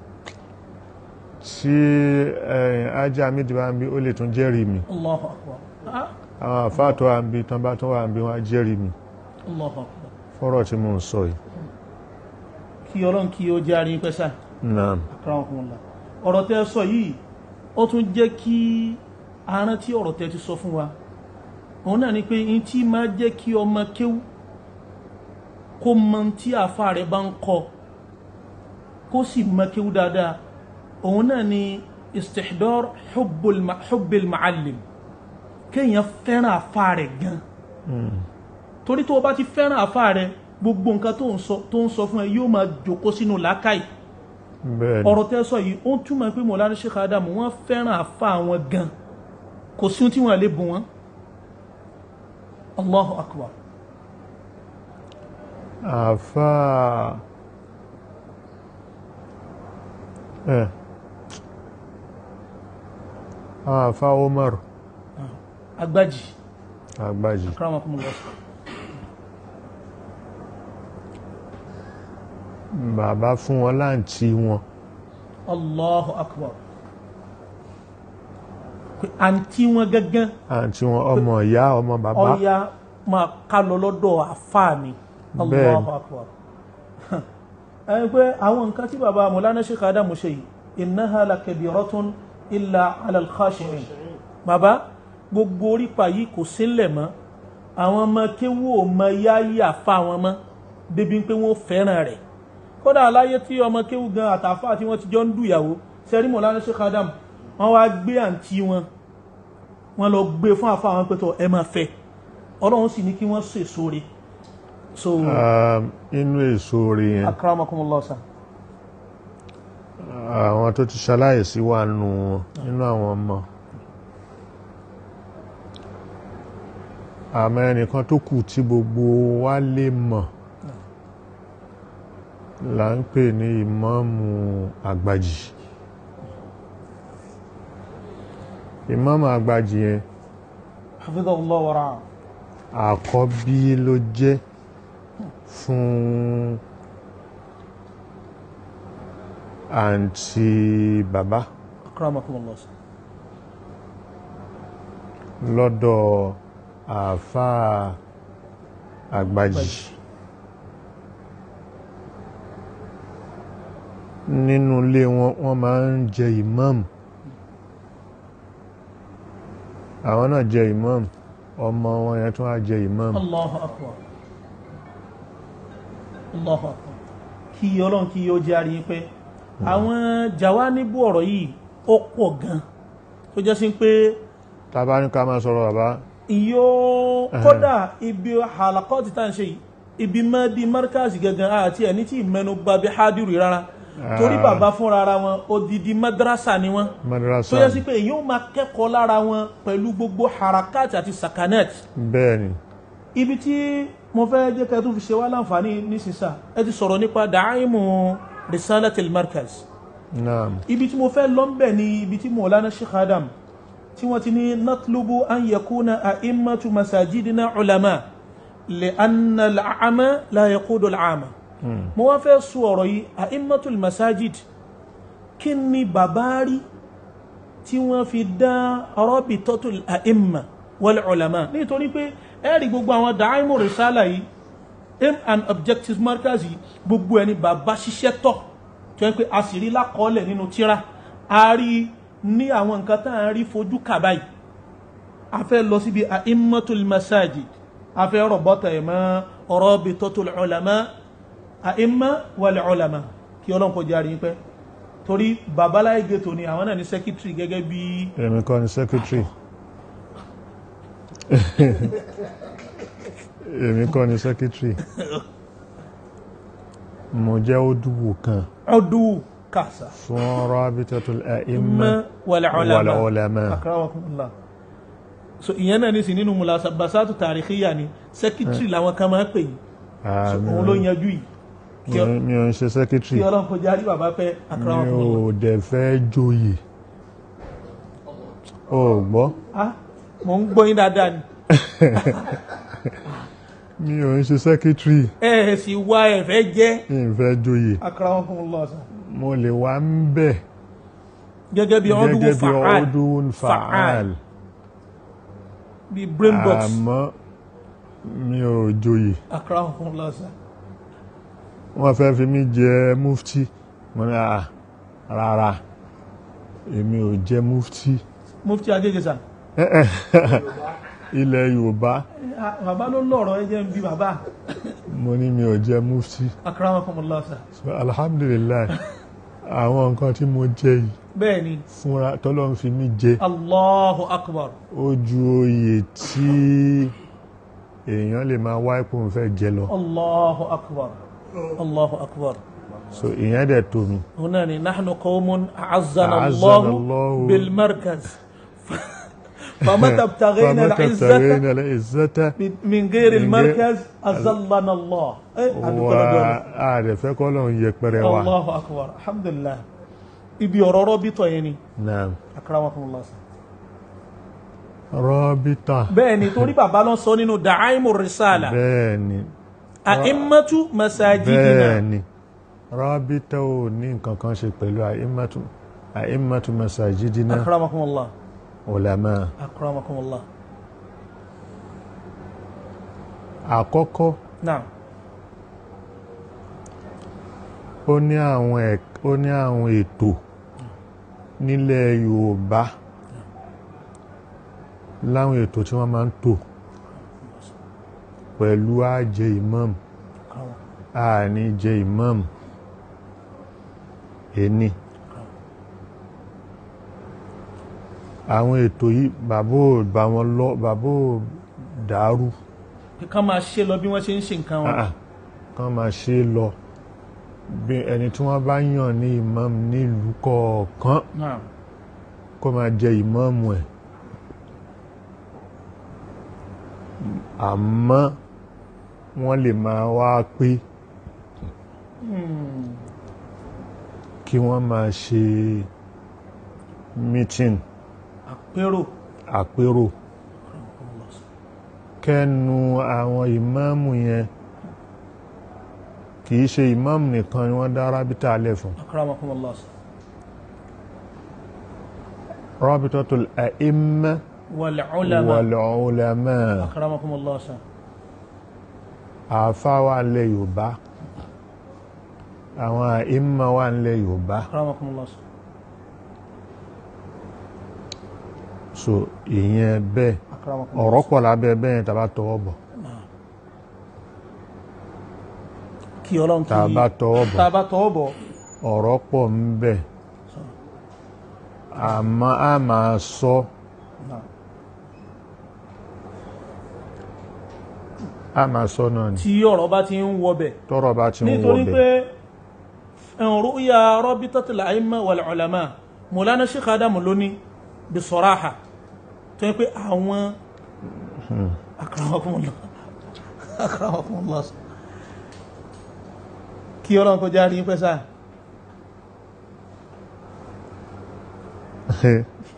Speaker 1: tí ẹ̀yìn ajá mi ti bá ń bí ó lè tún jẹ́rìí mi
Speaker 2: Allahu akbar Ah,
Speaker 1: àwọn àfáà tó wà ń bí tán bá tún wà ń bí wọ́n á jẹ́rìí mi
Speaker 2: Allahu akbar
Speaker 1: fọ́rọ̀ tí mo ń sọ yìí
Speaker 2: kí ọlọ́run kí ó jẹ́ àríyìn pẹ́sà
Speaker 1: náà
Speaker 2: akramakumullah ọ̀rọ̀ tẹ́ sọ yìí ó tún jẹ́ kí arán tí ọ̀rọ̀ tẹ́ ti sọ fún wa òun náà ni pé in tí máa jẹ́ kí ọmọ kéwú kó mọ tí àfa rẹ̀ bá ń kọ kó sì mọ kéwú dáadáa òun náà ni istihdar hubbul ma- hubbil ma'allim kéèyàn fẹ́ràn àfa rẹ̀ gan torí tó o bá ti fẹ́ràn àfa rẹ̀ gbogbo nǹkan tó ń sọ tó ń sọ fún ẹ yóò máa jòkó sínú làákàyè
Speaker 1: bẹ́ẹ̀ ni
Speaker 2: ọ̀rọ̀ tẹ́ sọ yìí ó ń túmọ̀ pé mọ̀lá Sheikh Adamu wọ́n fẹ́ràn àfa wọn gan kò sí ohun tí wọ́n lè bùn wọn Allahu akbar
Speaker 1: àfáà ẹ̀ àwọn àfáà Omar
Speaker 2: agbájì
Speaker 1: Àgbàjì
Speaker 2: akramakumullah
Speaker 1: bàbá fún wọn láǹtí wọn
Speaker 2: Allahu akbar pé àǹtí wọn gángan
Speaker 1: àǹtí wọn ọmọ ìyá ọmọ bàbá
Speaker 2: ọya máa ká lọ lọ́dọ̀ àfa mi
Speaker 1: Bẹ́ẹ̀ni.
Speaker 2: Allahu akbar ẹni pé àwọn nǹkan tí bàbá Mawlana Sheikh Adamu ṣe yìí innaha lakabiratun illa ala al-khashi'in bàbá gbogbo orípa yìí kò sílẹ̀ mọ́ àwọn ọmọ kéwú ò mọ yáyí àfa wọn mọ́ débi pé wọ́n fẹ́ràn rẹ̀ kódà aláyé tí ọmọ kéwú gan àtàfà tí wọ́n ti jọ ń dùyàwó sẹ́rí Mawlana Sheikh Adamu wọ́n wá gbé àǹtí wọn wọ́n lọ gbé fún àfa àwọn pẹ̀tọ̀ ẹ máa fẹ́ ọlọ́run sì ní kí wọ́n sèso re so
Speaker 1: Um, inú èso orí yẹn
Speaker 2: akramakumullah sa
Speaker 1: àwọn tó ti ṣaláìsí wà nù wọn nínú àwọn ọmọ àmọ́ ẹnìkan tó kù tí gbogbo wa lè mọ̀ là ń pè ní ìmáàmù àgbàjì ìmáàmù àgbàjì yẹn
Speaker 2: hafidhahullah wa ra'a
Speaker 1: àkọ́bí ló jẹ́ fún àǹtí bàbá
Speaker 2: akramakumullah sa
Speaker 1: lọ́dọ̀ àáfàá àgbàjì nínú ilé wọn wọ́n máa ń jẹ ìmáàmù àwọn náà jẹ ìmáàmù ọmọ wọn yẹn tún á jẹ ìmáàmù
Speaker 2: allahu akbar allahu akbar kí ọlọ́run kí yóò jẹ́ àríyìn pé àwọn jawanibu ọ̀rọ̀ yìí ó pọ̀ gan tó jẹ́ sí pé
Speaker 1: tàbá ní ká máa sọ̀rọ̀ bàbá
Speaker 2: yóò kódà ibi halakọ́tì tá à ń ṣe yìí ibi mọ́ bí markazi gangan àti ẹni tí ìmẹ́nu gba bí hádìrì rárá torí
Speaker 1: Ah.
Speaker 2: bàbá fúnra ara wọn odidi madrasa ni wọn
Speaker 1: madrasa
Speaker 2: tó yẹ sí pé èyí ó máa kẹ́kọ̀ọ́ lára wọn pẹ̀lú gbogbo harakat àti sakanet
Speaker 1: bẹ́ẹ̀ ni
Speaker 2: ibi tí mo fẹ́ jẹ́ ká tó fi ṣe wá láǹfààní nísinsà ẹ ti sọ̀rọ̀ nípa dàáìmù risalatil markaz
Speaker 1: naam
Speaker 2: ibi tí mo fẹ́ lọ́nbẹ̀ ni ibi tí Maulana Sheikh Adam tí wọ́n ti ní natlubu an yakuna a'immatu masajidina ulama لأن الأعمى لا يقود العامة mo wá fẹ́ sọ ọ̀rọ̀ yìí a'immatul masajid kí ni bàbá rí tí wọ́n fi dá rabitatul a'imma wal ulama nítorí pé ẹ̀rí gbogbo àwọn dàáìmù risala yìí aim and objective markers yìí gbogbo ẹni bàbá ṣiṣẹ́ tọ̀ tó yẹ pé a sì rí lákọọ́lẹ̀ nínú tíra a rí ní àwọn nǹkan tá à ń rí fojú kà báyìí a fẹ́ lọ síbi a'immatul masajid a fẹ́ rọ̀bọ́tà ẹ̀ mọ́ rabitatul ulama a'imma wal ulama kí ọlọ́run kó járe yín pẹ́ torí babaláyé gẹ́tò ni àwọn náà ní secretary gẹ́gẹ́ bí
Speaker 1: èmi kọ́ ni secretary èmi kọ́ ni secretary mo jẹ́ òdùwò kan
Speaker 2: ọdún kàṣà
Speaker 1: fún rabitatul a'imma
Speaker 2: imma wal
Speaker 1: wal
Speaker 2: ulama
Speaker 1: ulama
Speaker 2: akramakumullah so ìyẹn náà ní sí nínú mulasabasatu tarikhiya ni secretary làwọn kan máa ń pè yín so
Speaker 1: Àmín.
Speaker 2: òun ló yanjú yìí kí ọ-
Speaker 1: mi ò ń ṣe secretary
Speaker 2: kí ọlọ́run kó járe bàbá pẹ́
Speaker 1: mi
Speaker 2: akramakumullah
Speaker 1: ò dẹ̀ fẹ́ joyè o gbọ́
Speaker 2: ah mo ń gbọ́ yín dáadáa ni
Speaker 1: mi ò ń ṣe secretary
Speaker 2: ẹ ẹ sì wá ẹ fẹ́ jẹ́
Speaker 1: mi ò fẹ́ joyè
Speaker 2: akramakumullah sa
Speaker 1: mo lè wà ń bẹ̀
Speaker 2: gẹ́gẹ́ bí ọdún
Speaker 1: gẹ́gẹ́ bí
Speaker 2: fa'al
Speaker 1: ọdún fa'al
Speaker 2: bí brain box
Speaker 1: àmọ́ mi ò joyè
Speaker 2: akramakumullah sa
Speaker 1: wọ́n fẹ́ fi mí jẹ mufti mo ní à rárá èmi ò jẹ mufti
Speaker 2: mufti agége sa
Speaker 1: ilẹ̀ yorùbá
Speaker 2: Ah, bàbá ló lọ́rọ̀ ẹ jẹ́ ń bí bàbá
Speaker 1: mo ní mi ò jẹ mufti
Speaker 2: akramakumullah sa
Speaker 1: so alhamdulilayi àwọn nǹkan tí mo jẹ yìí
Speaker 2: bẹ́ẹ̀ ni
Speaker 1: fúnra tọ́lọ́ ń fi mí jẹ
Speaker 2: allahu akbar
Speaker 1: ó ju oyè tí èèyàn lè máa wá ipò ń fẹ́ jẹ lọ
Speaker 2: allahu akbar allahu akbar
Speaker 1: so ìyẹn dẹ̀ tó mi
Speaker 2: هنا نحن قوم أعزنا
Speaker 1: أعزنا
Speaker 2: الله
Speaker 1: الله
Speaker 2: بالمركز فمتى ابتغينا
Speaker 1: فمتى
Speaker 2: العزة
Speaker 1: ابتغينا العزة
Speaker 2: من غير
Speaker 1: من غير-
Speaker 2: المركز أذلنا الله إيه، أدوك
Speaker 1: wa
Speaker 2: الرجال.
Speaker 1: ààrẹ fẹ́ kọ́ lọ́n yẹpẹrẹ wa
Speaker 2: الله أكبر الحمد لله ibi ọ̀rọ̀ rọ́bìtọ̀ yẹn ni
Speaker 1: naam
Speaker 2: akramakumullah
Speaker 1: rọ́bítà
Speaker 2: bẹ́ẹ̀ ni torí bàbá lọ sọ nínú da'aimu risala
Speaker 1: bẹ́ẹ̀ ni
Speaker 2: a'immatu masajidina
Speaker 1: bẹ́ẹ̀ ni rọ́bítà ò ní nǹkan kan ṣe pẹ̀lú àìmọ́tò àìmọ́tò masajidina
Speaker 2: akramakumullah
Speaker 1: ulama
Speaker 2: akramakumullah
Speaker 1: àkọ́kọ́
Speaker 2: naam
Speaker 1: ó ní àwọn ẹ̀k- ó ní àwọn ètò nílẹ̀ Yorùbá láwọn ètò tí wọ́n máa ń tò pẹ̀lú àjẹ imam àní jẹ imam ẹni àwọn ètò yìí bàbá ò bá wọn lọ bàbá ò dàrú
Speaker 2: ká máa ṣe lọ bí wọ́n ṣe ń ṣe nǹkan wọn
Speaker 1: Ah, ah. kán máa ṣe é lọ bí ẹni tí wọ́n bá yàn ní imam nílùú kọ̀ọ̀kan
Speaker 2: naam
Speaker 1: kó máa jẹ ìmáàmù ẹ̀ àmọ́ wọ́n lè máa wá pé kí wọ́n máa ṣe meeting
Speaker 2: àpérò
Speaker 1: àpérò kẹ́nu àwọn ìmáàmù yẹn kìí ṣe ìmáàmù nìkan ni wọ́n dá rábítà alẹ́ fún
Speaker 2: akramakumullah
Speaker 1: rábítàtul a'imma
Speaker 2: wal ulama
Speaker 1: wal ulama
Speaker 2: akramakumullah sa
Speaker 1: àáfàá wà nílẹ̀ yorùbá àwọn àìmà wà nílẹ̀ yorùbá
Speaker 2: akramakumullah sa
Speaker 1: so ìyẹn bẹ́ẹ̀
Speaker 2: akramakumullah
Speaker 1: ọ̀rọ̀ pọ̀ lábẹ́ bẹ́ẹ̀ tàbá tọwọ́ bọ̀
Speaker 2: kí ọlọ́run kí
Speaker 1: tàbá tọwọ́ bọ̀
Speaker 2: tàbá tọwọ́ bọ̀
Speaker 1: ọ̀rọ̀ pọ̀ ń bẹ àmọ́ a máa sọ
Speaker 2: Naam.
Speaker 1: a máa sọ náà ni
Speaker 2: tí ọ̀rọ̀ bá ti ń wọbẹ̀
Speaker 1: tọ́rọ̀ bá ti ń
Speaker 2: nítorí pé
Speaker 1: wọbẹ̀
Speaker 2: ru'ya rabitatul a'imma wal ulama Mawlana Sheikh Adamu lóní bisaraha tó yẹ pé àwọn akramakumullah akramakumullah kí ọlọ́run kó járe yín pẹ́ sáà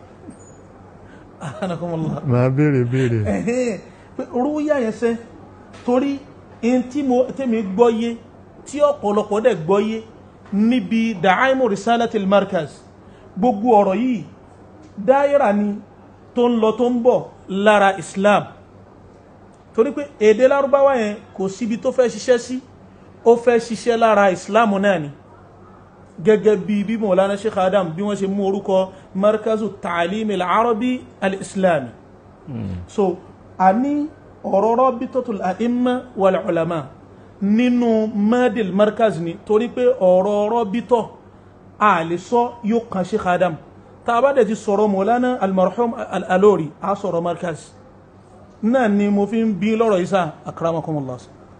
Speaker 2: akramakumullah
Speaker 1: máa béèrè béèrè
Speaker 2: ẹ̀hẹ́n pé rúyà yẹn sẹ́ torí in tí mo tẹ́mi gbọ́yé tí ọ̀pọ̀lọpọ̀ dẹ̀ gbọ́yé níbi da'aimu risalatil markaz gbogbo ọ̀rọ̀ yìí dáírà ni tó ń lọ tó ń bọ̀ lára islam torí pé èdè lárúbáwá yẹn kò síbi tó fẹ́ ṣiṣẹ́ sí ó fẹ́ ṣiṣẹ́ lára islam náà ni gẹ́gẹ́ bí bí mọ̀lánà sheikh adam bí wọ́n ṣe mú orúkọ markazu ta'alim al-arabi al-islami so a ní ọ̀rọ̀ rabitatul a'imma wal ulama nínú madil markaz ni torí pé ọ̀rọ̀ rabitọ̀ a lè sọ yóò kan sheikh adam tá a bá dẹ̀ ti sọ̀rọ̀ mọ̀lánà al-marhum al-alori a sọ̀rọ̀ markaz náà ni mo fi ń bí lọ́rọ̀ isa akramakumullah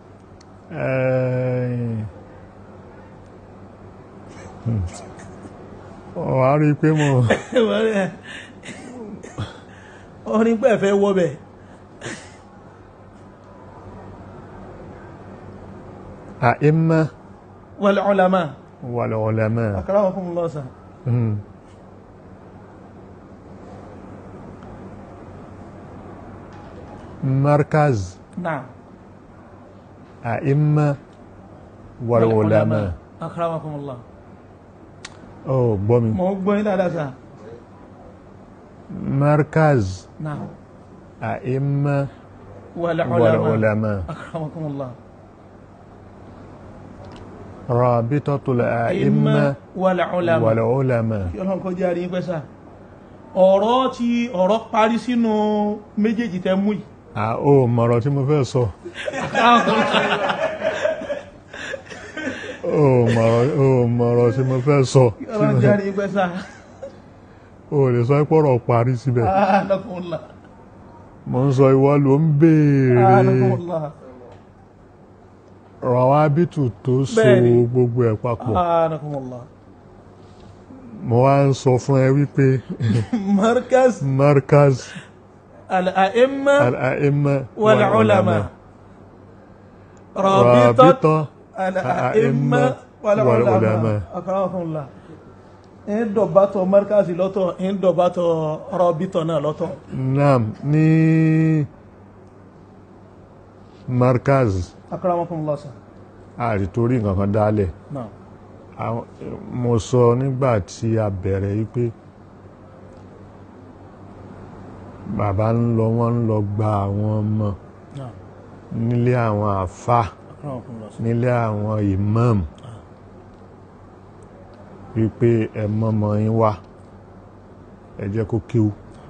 Speaker 1: wà á rí i pé mo
Speaker 2: orin pẹ́ fẹ́ wọ́bẹ̀
Speaker 1: àìmá
Speaker 2: wal ulama
Speaker 1: wal ulama
Speaker 2: akramakumullah sa
Speaker 1: Hmm. markaz
Speaker 2: na'am
Speaker 1: àìmá wal ulama
Speaker 2: akramakumullah
Speaker 1: ó gbọ́ mi
Speaker 2: mo gbọ́ yín dáadáa sa
Speaker 1: markaz
Speaker 2: na'am
Speaker 1: àìmá
Speaker 2: wal
Speaker 1: wal
Speaker 2: ulama
Speaker 1: ulama
Speaker 2: akramakumullah
Speaker 1: rabitatul àìmá
Speaker 2: imma wal ulama
Speaker 1: wal ulama
Speaker 2: kí ọlọ́run kó jẹ́ àríyìn pẹ́ sá ọ̀rọ̀ tí ọ̀rọ̀ parí sínú méjèèjì tẹ́ mú yìí
Speaker 1: à ó mọ̀rọ̀ tí mo fẹ́ sọ ó mọ̀rọ̀ ó mọ̀rọ̀ tí mo fẹ́ sọ
Speaker 2: kí ọlọ́run jẹ́ àríyìn pẹ́ sá
Speaker 1: ó lè sọ pọ̀rọ̀ parí síbẹ̀
Speaker 2: anakunla
Speaker 1: mo ń sọ ìwọ ló ń béèrè
Speaker 2: anakunla
Speaker 1: rọwábìtù tó so
Speaker 2: Bẹ́ẹ̀ni.
Speaker 1: gbogbo ẹ̀ papọ̀
Speaker 2: anakunla
Speaker 1: mo wá ń sọ fún ẹ wípé
Speaker 2: markaz
Speaker 1: markaz
Speaker 2: al-a'imma
Speaker 1: al-a'imma
Speaker 2: wal ulama rabitat
Speaker 1: rabita
Speaker 2: al-a'imma wal
Speaker 1: wal
Speaker 2: ulama
Speaker 1: ulama.
Speaker 2: akramakumullah ń dọ̀bátọ̀ markazi lọ́tọ̀ ń dọ̀bátọ̀ rabitọ̀ náà lọ́tọ̀
Speaker 1: naam ní markaz
Speaker 2: akramakumullah sa
Speaker 1: àrítorí nǹkan kan dálẹ̀
Speaker 2: náà
Speaker 1: Àwọn- mo sọ nígbà tí a bẹ̀rẹ̀ wípé bàbá ń lọ wọ́n ń lọ gba àwọn ọmọ
Speaker 2: náà
Speaker 1: nílé àwọn àfà
Speaker 2: akramakumullah sa
Speaker 1: nílé àwọn imam wípé ẹ mọ́mọ́ yín wá ẹ jẹ́ kó kíw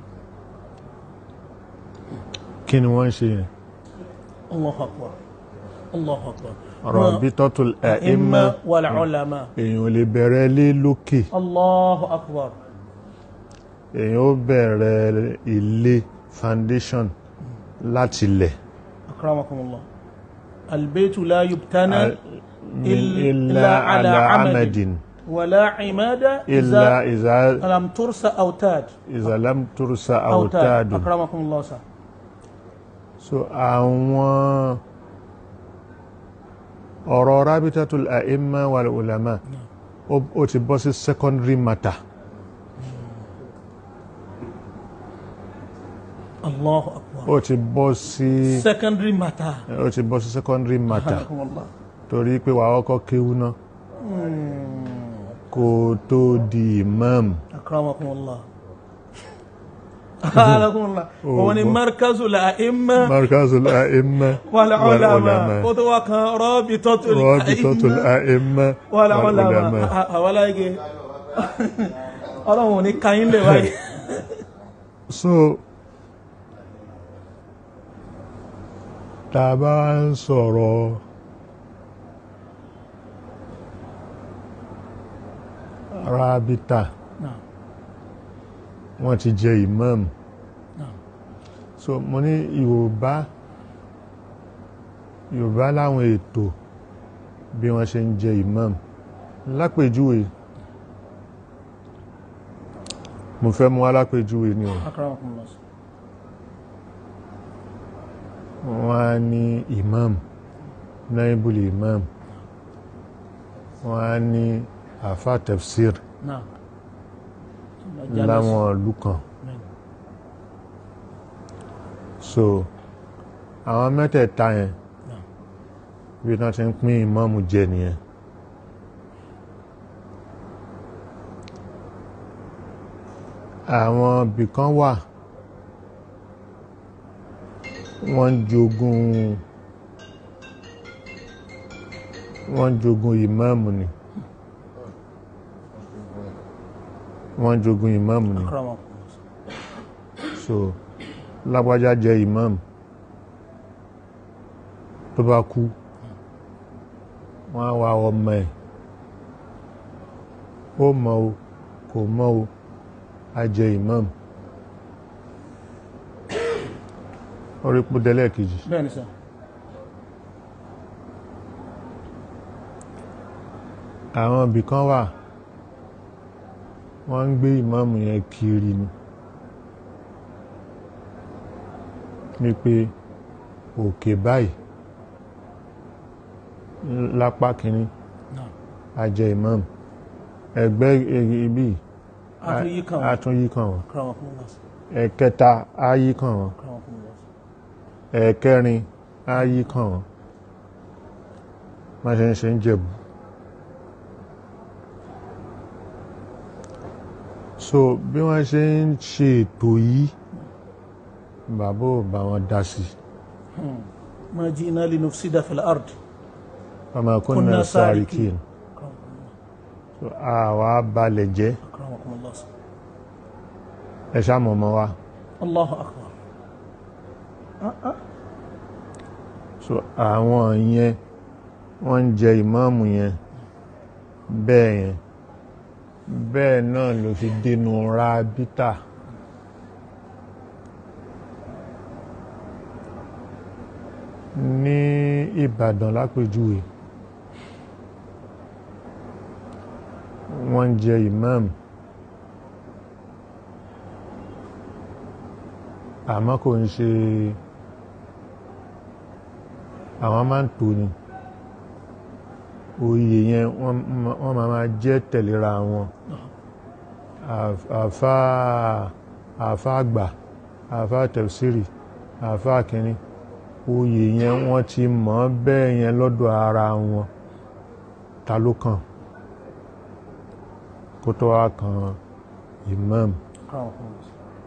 Speaker 1: kí ni wọ́n ń ṣe yẹn
Speaker 2: Allahu akbar Allahu akbar
Speaker 1: Rabitatul a'imma
Speaker 2: a'imma wal ulama
Speaker 1: èèyàn ò lè bẹ̀rẹ̀ lé lókè
Speaker 2: Allahu akbar
Speaker 1: èèyàn ó bẹ̀rẹ̀ ilé foundation láti lẹ̀
Speaker 2: akramakumullah albaytu la yubtana
Speaker 1: min
Speaker 2: illa
Speaker 1: illa
Speaker 2: ala
Speaker 1: ala
Speaker 2: amadin.
Speaker 1: amadin
Speaker 2: wala imada
Speaker 1: illa
Speaker 2: iza
Speaker 1: iza
Speaker 2: lam tursa autad
Speaker 1: iza lam tursa
Speaker 2: autad
Speaker 1: autadun
Speaker 2: akramakumullah sa
Speaker 1: so àwọn ọ̀rọ̀ rabitatul a'imma wal ulama ó ó ti bọ́ sí secondary matter
Speaker 2: Allahu akbar
Speaker 1: ó ti bọ́ sí
Speaker 2: secondary matter
Speaker 1: ó ti bọ́ sí secondary matter
Speaker 2: akramakumullah
Speaker 1: torí pé wàá kọ́kọ́ kéwú náà kó tó di imam
Speaker 2: akramakumullah akramakumullah òun ni
Speaker 1: gbọ́.
Speaker 2: markazul a'imma
Speaker 1: markazul a'imma
Speaker 2: wal
Speaker 1: wal
Speaker 2: ulama
Speaker 1: ulama
Speaker 2: ó tó wá kan rabitatul
Speaker 1: rabitatul
Speaker 2: a'imma
Speaker 1: a'imma
Speaker 2: wal
Speaker 1: wal
Speaker 2: ulama
Speaker 1: ulama
Speaker 2: àwọn aláìgé ọlọ́run ò ní kayín lè wáyé
Speaker 1: so tá a bá ń sọ̀rọ̀ rabita
Speaker 2: Naam.
Speaker 1: wọ́n ti jẹ imam
Speaker 2: Naam.
Speaker 1: so mo ní yorùbá yorùbá láwọn ètò bí wọ́n ṣe ń jẹ imam lápèjúwe mo fẹ́ mú alápèjúwe ni o
Speaker 2: akramakumullah
Speaker 1: wọ́n á ní imam naibul imam wọ́n á ní àfa tafsir
Speaker 2: náà
Speaker 1: láwọn ìlú kan so àwọn mẹ́tẹ̀ẹ̀ta yẹn ibi tí wọ́n ti ń pín ìmáàmù jẹ nìyẹn àwọn ibìkan wà wọ́n ń jogún wọ́n ń jogún ìmáàmù ni wọ́n ń jogún ìmáàmù ni
Speaker 2: akramakumullah
Speaker 1: so lágbájá jẹ ìmáàmù tó bá kú wọ́n á wá ọmọ ẹ̀ ó mọ̀ o kò mọ̀ o á jẹ ìmáàmù orí púdẹ́lẹ̀ kejì
Speaker 2: bẹ́ẹ̀ ni sà
Speaker 1: àwọn ibìkan wà wọ́n ń gbé ìmáàmù yẹn kiri ni ní pé òkè báyìí lápá kìíní
Speaker 2: náà
Speaker 1: a jẹ ìmáàmù ẹgbẹ́ ibi
Speaker 2: àtúnyí kan wọn
Speaker 1: àtúnyí kan wọn
Speaker 2: akramakumullah
Speaker 1: ẹ̀kẹta á yí kan wọn
Speaker 2: akramakumullah
Speaker 1: ẹ̀kẹrin á yí kan wọn má ṣe ń ṣe ń jẹ̀bù so bí wọ́n ṣe ń ṣe ètò yìí bàbá ò bá wọn dá sí
Speaker 2: ma ji'na linufsida fil ard
Speaker 1: ọmọ kúnnà
Speaker 2: Kunna
Speaker 1: sáríkì
Speaker 2: sarikin.
Speaker 1: so àwa balẹ̀ jẹ́
Speaker 2: akramakumullah
Speaker 1: ẹ ṣàmọ̀ ọmọ wa
Speaker 2: Allahu akbar
Speaker 1: so àwọn yẹn wọ́n ń jẹ ìmáàmù yẹn bẹ́ẹ̀ yẹn bẹ́ẹ̀ náà ló fi dénú rábítà ní Ìbàdàn lápèjúwe wọ́n ń jẹ ìmáàmù àmọ́ kò ń ṣe àwọn máa ń tò ní oyè yẹn wọ́n ma- wọ́n máa máa jẹ́ tẹ̀léra wọn Àf- àfá àfá àgbà àfá tẹ̀sírì àfá kìíní oyè yẹn wọ́n ti mọ̀ ọ́ bẹ́ẹ̀ yẹn lọ́dọ̀ ara wọn ta ló kàn kó tó wá kan imam
Speaker 2: akramakumullah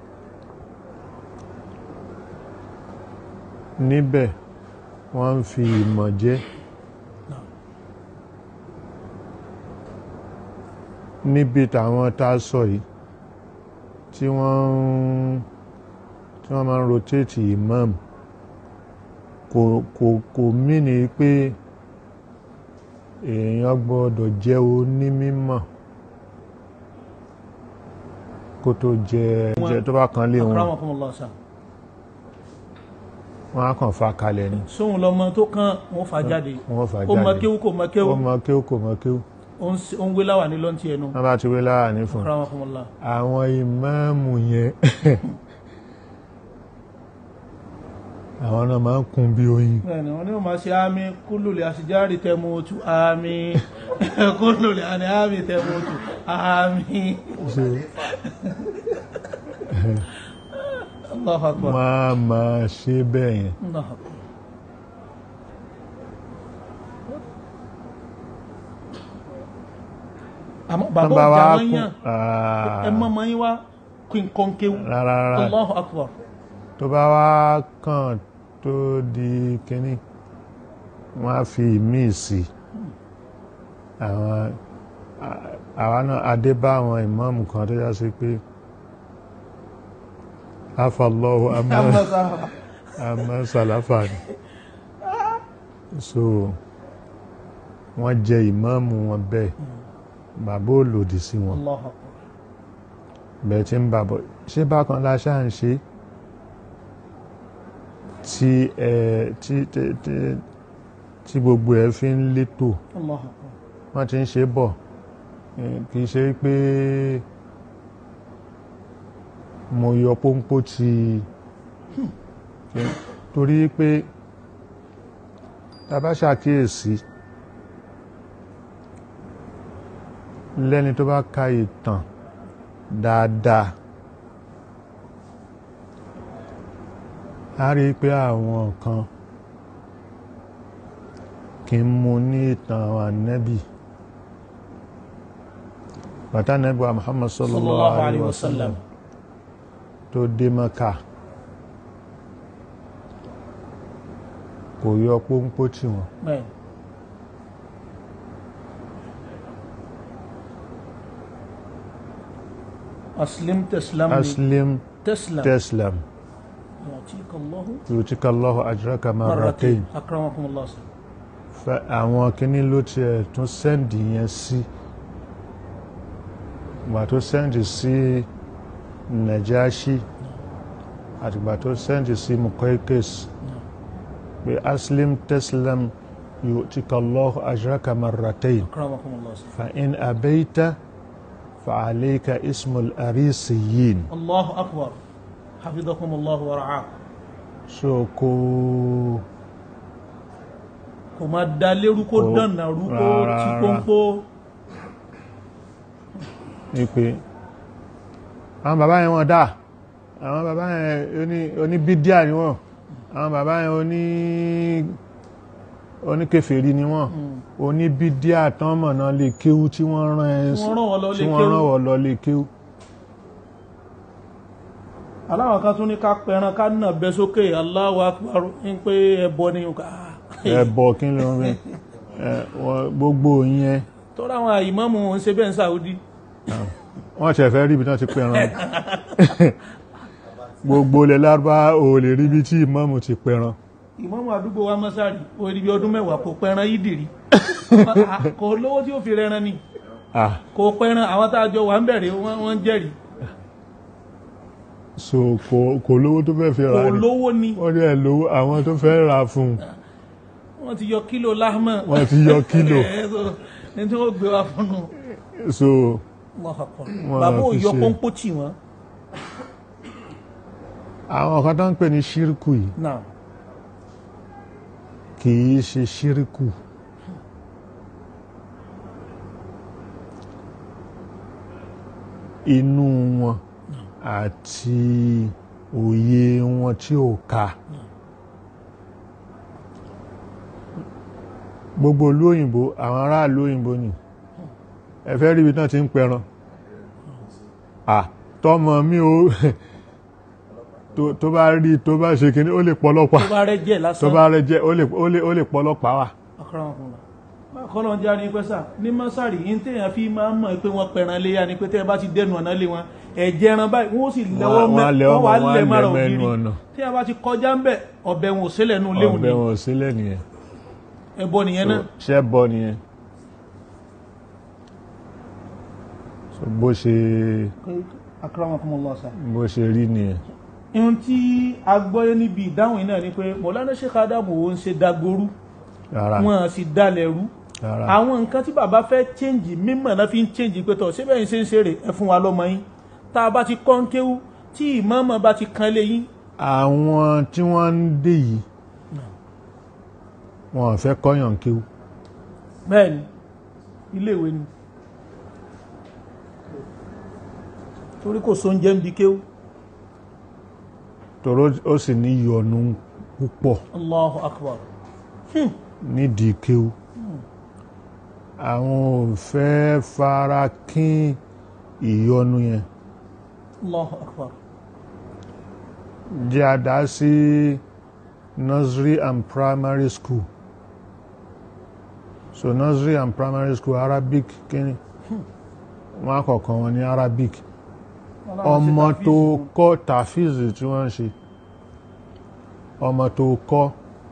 Speaker 1: níbẹ̀ wọ́n ń fi ìmọ̀ jẹ́ níbi tàwọn tá a sọ yìí tí wọ́n ń tí wọ́n máa ń rotate imam kò kò kò mìíní pé èèyàn gbọ́dọ̀ jẹ́ onímímọ̀ kó tó jẹ jẹ tó bá kan lé wọn
Speaker 2: akramakumullah sà
Speaker 1: wọn á kàn fa kalẹ̀ ni
Speaker 2: sóhun lọmọ tó kàn wọn fà jáde
Speaker 1: wọ́n fà
Speaker 2: ó mọ
Speaker 1: jáde
Speaker 2: kéwú kò mọ kéwú
Speaker 1: ó mọ kéwú kò mọ kéwú
Speaker 2: ó ń s- ó ń wé láwà ní lọ́ntì ẹnu
Speaker 1: wọ́n bá ti wé láàánú fún un.
Speaker 2: akramakumullah
Speaker 1: àwọn ìmáàmù yẹn àwọn náà máa ń kún bí oyin
Speaker 2: bẹ́ẹ̀ni wọ́n ní wọ́n máa ṣe àmì kúlùlì àṣìjáàrí tẹmọ́tù àmì kúlùlì àní àmì tẹmọ́tù àmì
Speaker 1: so
Speaker 2: Allahu akbar
Speaker 1: wọ́n á máa ṣe bẹ́ẹ̀ yẹn
Speaker 2: Allahu akbar àmọ́
Speaker 1: tán
Speaker 2: bàbá
Speaker 1: bá wá
Speaker 2: ọjà wọ́n
Speaker 1: kún
Speaker 2: yàn ẹ mọ́ mọ́ yín wá kí n kọ́ kéwú
Speaker 1: rárá rárá
Speaker 2: Allahu akbar
Speaker 1: tó bá wá kàn tó di kínní wọ́n á fi míì sí àwọn à- àwa náà adé bá àwọn ìmáàmù kan tó yá sí pé afọlọ́wọ́ amẹ́
Speaker 2: Amma sahaba.
Speaker 1: àmọ́ sàláfà ni so wọ́n jẹ ìmáàmù wọn bẹ́ẹ̀ bàbá ò lòdì sí wọn
Speaker 2: Allahu akbar
Speaker 1: bẹ́ẹ̀ tí ń bàbọ̀ ṣé bákan la ṣáà ń ṣe tí ẹ tí tí tí tí gbogbo ẹ fi ń létò
Speaker 2: Allahu akbar
Speaker 1: wọ́n ti ń ṣe bọ̀ Eh, kì í ṣe pé mo yọ pónpó ti torí pé tá bá ṣàkíyèsí lẹ́ni tó bá ka ìtàn dáadáa a rí pé àwọn kan kì kí n mú ní ìtàn àwọn ànábì bàtà ànábì wa Muhammad sallallahu alaihi wasallam tó dé Mẹ́kà kò yọ pónpó tí wọn
Speaker 2: bẹ́ẹ̀ aslim teslam ni
Speaker 1: aslim
Speaker 2: teslam
Speaker 1: teslam
Speaker 2: yu'tika Allahu
Speaker 1: yutika Allahu ajraka marratayn
Speaker 2: akramakumullah
Speaker 1: fẹ́ àwọn kíní ló tiẹ̀ tún sẹ́ndì yẹn sí ìgbà tó sẹ́ndì sí Najashi àtìgbà tó sẹ́ndì sí Muqawqis pé aslim teslam yutika Allahu ajraka marratayn
Speaker 2: akramakumullah
Speaker 1: fa in abayta fa alayka ismul arisiyin
Speaker 2: Allahu akbar hafizakumullah wa ra'akum
Speaker 1: so kò
Speaker 2: kò máa da lérú kó
Speaker 1: Kò-
Speaker 2: dànà rú kó
Speaker 1: rárá,
Speaker 2: tí
Speaker 1: rárá.
Speaker 2: pọ́npọ́
Speaker 1: ní pé àwọn bàbá yẹn wọ́n dá àwọn bàbá yẹn oní oníbídíà ni wọ́n àwọn bàbá yẹn oní oníkèfèrí ni wọ́n oníbídíà tán mọ̀nà lè kéwú tí wọ́n rán ẹ
Speaker 2: Tí wọ́n rán wọn lọ
Speaker 1: tí
Speaker 2: lè
Speaker 1: wọ́n
Speaker 2: kéwú.
Speaker 1: rán wọ́n lọ lè kéwú
Speaker 2: aláwọn kan tún ní ká pẹran ká nà bẹ sókè Allahu akbar ń pé ẹbọ ni nǹkan
Speaker 1: ẹbọ kí ló ń rí ẹ, wọ́n- gbogbo yẹn
Speaker 2: tọ́ra àwọn ìmáàmù ń ṣe bẹ́ẹ̀ ń Saudi
Speaker 1: wọ́n ṣẹ̀ fẹ́ rí ibi tán ti pẹran gbogbo ilẹ̀ lárúbá ò lè rí ibi tí ìmáàmù ti pẹran
Speaker 2: ìmáàmù àdúgbò wa mọ́sárì ó rí bí ọdún mẹ́wàá kò pẹran yídìrí kò lówó tí ó fi rẹran ni
Speaker 1: ah
Speaker 2: kò pẹran àwọn tá a jọ wà ń bẹ̀rẹ̀ wọ́n wọ́n ń jẹ́rìí
Speaker 1: so kò kò lówó tó fẹ́ fi
Speaker 2: kò
Speaker 1: ra ni
Speaker 2: lówó ni
Speaker 1: wọ́n dẹ̀ lówó àwọn tó fẹ́ ra fún un
Speaker 2: wọ́n ti yọ kílò láhmà
Speaker 1: wọ́n ti yọ kílò
Speaker 2: Ẹ̀, so, ní tí wọ́n gbé wa fún un
Speaker 1: so
Speaker 2: Allahu akbar.
Speaker 1: Wọ́n
Speaker 2: bàbá ò
Speaker 1: fi
Speaker 2: yọ
Speaker 1: ṣe-
Speaker 2: pọ́npọ́ tì wọ́n
Speaker 1: àwọn kan tó ń pè ní ṣírkù yìí
Speaker 2: náà
Speaker 1: kì í ṣe ṣírkù inú wọn àti òye wọn tí ò ka gbogbo ìlú òyìnbó àwọn aráàlú òyìnbó ni ẹ fẹ́ rí ibi náà ti ń pẹran à tọmọ mi ò tó- tó bá rí tó bá ṣe kíní ó lè pọlọ́pàá
Speaker 2: tó bá rẹ jẹ́
Speaker 1: tó
Speaker 2: lásán
Speaker 1: bá rẹ jẹ ó lè ó lè ó lè pọlọpàá wà.
Speaker 2: akọ́rọ̀mọkùnrin kọ́lọ̀ ń já ní pẹ́sà ní mọ́sàrì yìí téèyàn fi máa ń mọ̀ pé wọ́n pẹran léyà ni pé tẹ́ ẹ bá ti dẹnu ọ̀nà lé wọn ẹ̀jẹ̀ ẹran báyìí wọ́n sì lẹ́wọ́
Speaker 1: Wọ́n- wọ́n á lẹ̀
Speaker 2: mẹ́ wọ́n
Speaker 1: ọmọ,
Speaker 2: wà
Speaker 1: wọ́n á
Speaker 2: lẹ̀ mára
Speaker 1: lẹ̀ mẹ́nu
Speaker 2: ògiri
Speaker 1: ọ̀nà.
Speaker 2: téèyàn bá ti kọjá ń bẹ̀ ọ̀bẹ wọn ò sílẹ̀ nù léwu ni
Speaker 1: ọbẹ̀ wọn ò sílẹ̀ nìyẹn
Speaker 2: ẹbọ nìyẹn náà
Speaker 1: ṣẹ́ bọ nìyẹn So, bó ṣe
Speaker 2: akọ́rọ̀mọkùnrin sà
Speaker 1: bó ṣe rí nìyẹn.
Speaker 2: ihun tí a gbọ́yé níbi ìdáhùn yìí náà ni pé Mọ̀lánà Sheikh Adamu ò ń ṣe dagboru
Speaker 1: rárá
Speaker 2: wọn sì dalẹ̀ rú
Speaker 1: rárá
Speaker 2: àwọn nǹkan tí bàbá fẹ́ change mímọ̀ náà fi ń change pé tọ̀ síbẹ̀ yìí ṣe ń ṣeré ẹ fún wa lọ́mọ yín tá a bá ti kọ́ ń kéwú tí ìmọ̀ọ́mọ̀ bá ti kan lé yín
Speaker 1: àwọn tí wọ́n ń dé yìí wọn ò fẹ́ kọ́yàn kéwú
Speaker 2: bẹ́ẹ̀ ni iléèwé ni torí kò sóúnjẹ ń bi kéwú
Speaker 1: tòró ó sì ní ìyọnu púpọ̀
Speaker 2: Allahu Akbar
Speaker 1: nídìí kéwú àwọn ò fẹ́ fara kín ìyọnu yẹn
Speaker 2: Allahu Akbar
Speaker 1: jẹ́ àdá sí nursery and primary school so nursery and primary school Arabic kíni wọ́n àkọ́kọ́ wọn ní Arabic ọmọ tó kọ́ tàfíìsì tí wọ́n ń ṣe ọmọ tó kọ́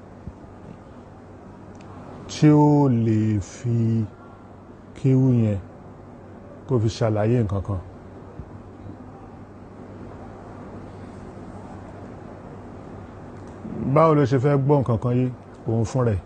Speaker 1: tí ó lè fi kéwú yẹn kó fi ṣàlàyé nǹkan kan báwo ló ṣe fẹ́ gbọ́ nǹkan kan yé òun fún rẹ̀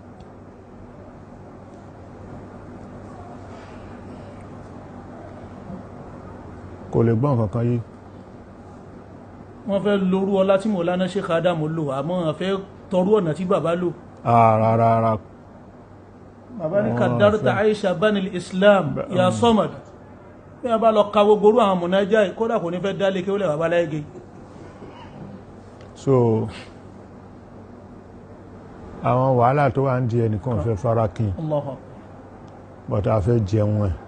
Speaker 1: kò lè gbọ́ nǹkan kan yé
Speaker 2: wọ́n fẹ́ lórú ọlá tí Mọ̀lánà Sheikh Adamu lò àmọ́ wọ́n fẹ́ tọrú ọ̀nà tí bàbá lò
Speaker 1: rárá
Speaker 2: bàbá ní
Speaker 1: Wọ́n
Speaker 2: kàdárta
Speaker 1: fẹ́-
Speaker 2: Aisha banil Islam ya Samad bí a bá lọ ka gbogbo orú àwọn mọ̀nájà yìí, kódà kò ní fẹ́ dálé kí ó lẹ̀ bàbá láyé
Speaker 1: so àwọn wàhálà tó wà ń di ẹnìkan fẹ́ fara kí
Speaker 2: Allahu akbar
Speaker 1: bọ́tà fẹ́ jẹun ẹ̀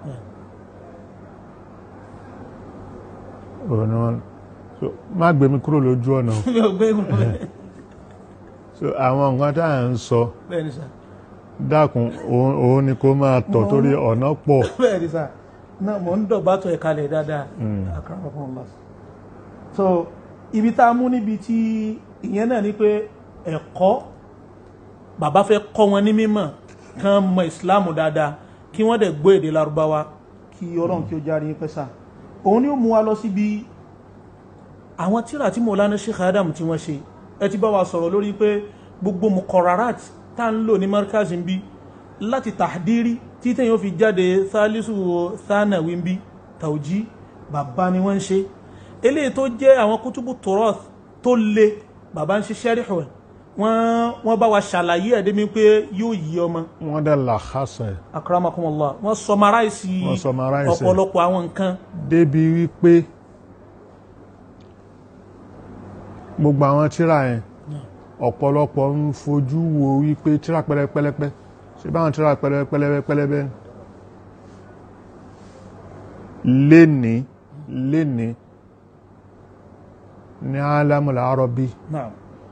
Speaker 1: ọ̀nà so má gbé mi kúrò lójú ọ̀nà o.
Speaker 2: mi ò gbé ìgbà bẹ́ẹ̀
Speaker 1: so àwọn nǹkan tá à ń sọ
Speaker 2: bẹ́ẹ̀ ni sà
Speaker 1: dákun òun òun ni kó máa tọ̀
Speaker 2: Mo-
Speaker 1: torí ọ̀nà pọ̀
Speaker 2: bẹ́ẹ̀ ni sà náà mò ń dọ̀bátọ̀ ẹ̀kalẹ̀ dáadáa akramakumullah so ibi tá a mú níbi tí ìyẹn náà ni pé ẹ̀kọ́ bàbá fẹ́ kọ́ wọn ní mímọ̀ kán mọ ìsìláàmù dáadáa kí wọ́n dẹ̀ gbọ́ èdè Lárúbáwá kí ọlọ́run kí ó járe yín pẹ́ sà òun ni ó mú wa lọ síbi àwọn tíra tí Mọ̀lánà Sheikh Adam tí wọ́n ṣe ẹ ti bá wa sọ̀rọ̀ lórí pé gbogbo mukọrarat tá ń lò ní markaz ń bí láti tàdírí tí tẹ́yìn ó fi jáde sálísù sánàwí ń bí tàwjí bàbá ni wọ́n ń ṣe eléyìí tó jẹ́ àwọn kútùbù turath tó le bàbá ń ṣe sẹ́ríhù ẹ̀ wọ́n wọ́n bá wa ṣàlàyé ẹ̀ débi pé yóò yí ọmọ
Speaker 1: wọ́n dẹ̀ làkàṣọ̀ ẹ̀
Speaker 2: akramakumullah wọ́n sọmaráìsì
Speaker 1: Wọ́n summarize ẹ̀.
Speaker 2: ọ̀pọ̀lọpọ̀ àwọn nǹkan
Speaker 1: débi wípé gbogbo àwọn tíra yẹn ọ̀pọ̀lọpọ̀ ń fojú wo wípé tíra pẹ́lẹ́pẹ́lẹ́pẹ́ ṣe báwọn tíra pẹ́lẹ́pẹ́lẹ́pẹ́ léni léni ní alámùlá arọ́bí
Speaker 2: náà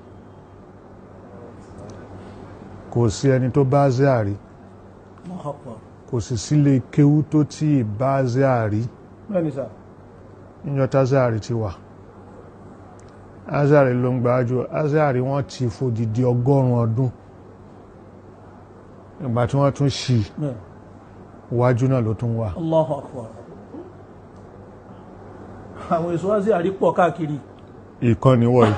Speaker 1: kò sí ẹni tó bá zéàrí
Speaker 2: Allahu akbar
Speaker 1: kò sì sílé kéwú tó tí ì bá zéàrí
Speaker 2: bẹ́ẹ̀ ni sà
Speaker 1: níjọta zéàrí ti wà azari ló ń gbájú azari wọ́n ti fòdìdí ọgọ́rùn ọdún ìgbà tí wọ́n tún ṣì
Speaker 2: bẹ́ẹ̀
Speaker 1: wájú náà ló tún wà
Speaker 2: Allahu akbar àwọn èso wá sí àrípọ̀ káàkiri
Speaker 1: ìkànnì wọ̀nyí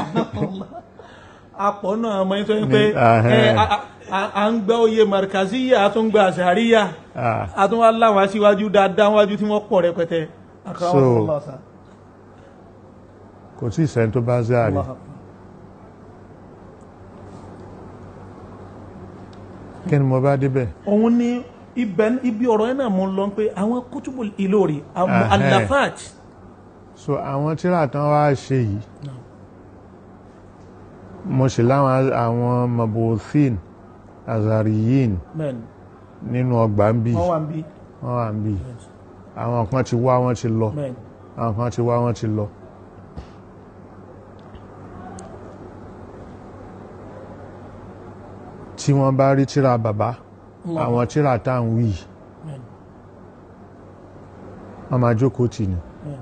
Speaker 2: apọ̀ náà mọ́ ní tó ń pé
Speaker 1: Ní- ahẹ́.
Speaker 2: ẹ, a- a- à ń gbẹ́ oyè markaziya a tún gba àṣàríyà
Speaker 1: Ah,
Speaker 2: a tún wá láwọn aṣíwájú dáadáa wájú tí wọ́n pọ̀ rẹpẹtẹ akramakumullah sà.
Speaker 1: kò tí ì sẹ́ni tó bá zari
Speaker 2: Allahu akbar.
Speaker 1: kí ni mo bá débẹ̀
Speaker 2: òun ní ibẹ̀ ibi ọ̀rọ̀ yẹn náà mú lọ pé àwọn kútùbù ìlórí àwọn
Speaker 1: Ahẹ́.
Speaker 2: alafat
Speaker 1: so àwọn tíra tán wá ṣe yìí mo sì láwọn àwọn mabothin azariyin
Speaker 2: bẹ́ẹ̀ni
Speaker 1: nínú ọgbà ń bì
Speaker 2: wọ́n wà ń bí
Speaker 1: wọ́n wà ń bì àwọn kan ti wá wọ́n ti lọ
Speaker 2: bẹ́ẹ̀ni
Speaker 1: àwọn kan ti wá wọ́n ti lọ tí wọ́n bá rí tíra bàbá
Speaker 2: Allah.
Speaker 1: àwọn tíra tá à ń wí
Speaker 2: bẹ́ẹ̀ni
Speaker 1: wọ́n máa jókòó tì ní
Speaker 2: bẹ́ẹ̀ni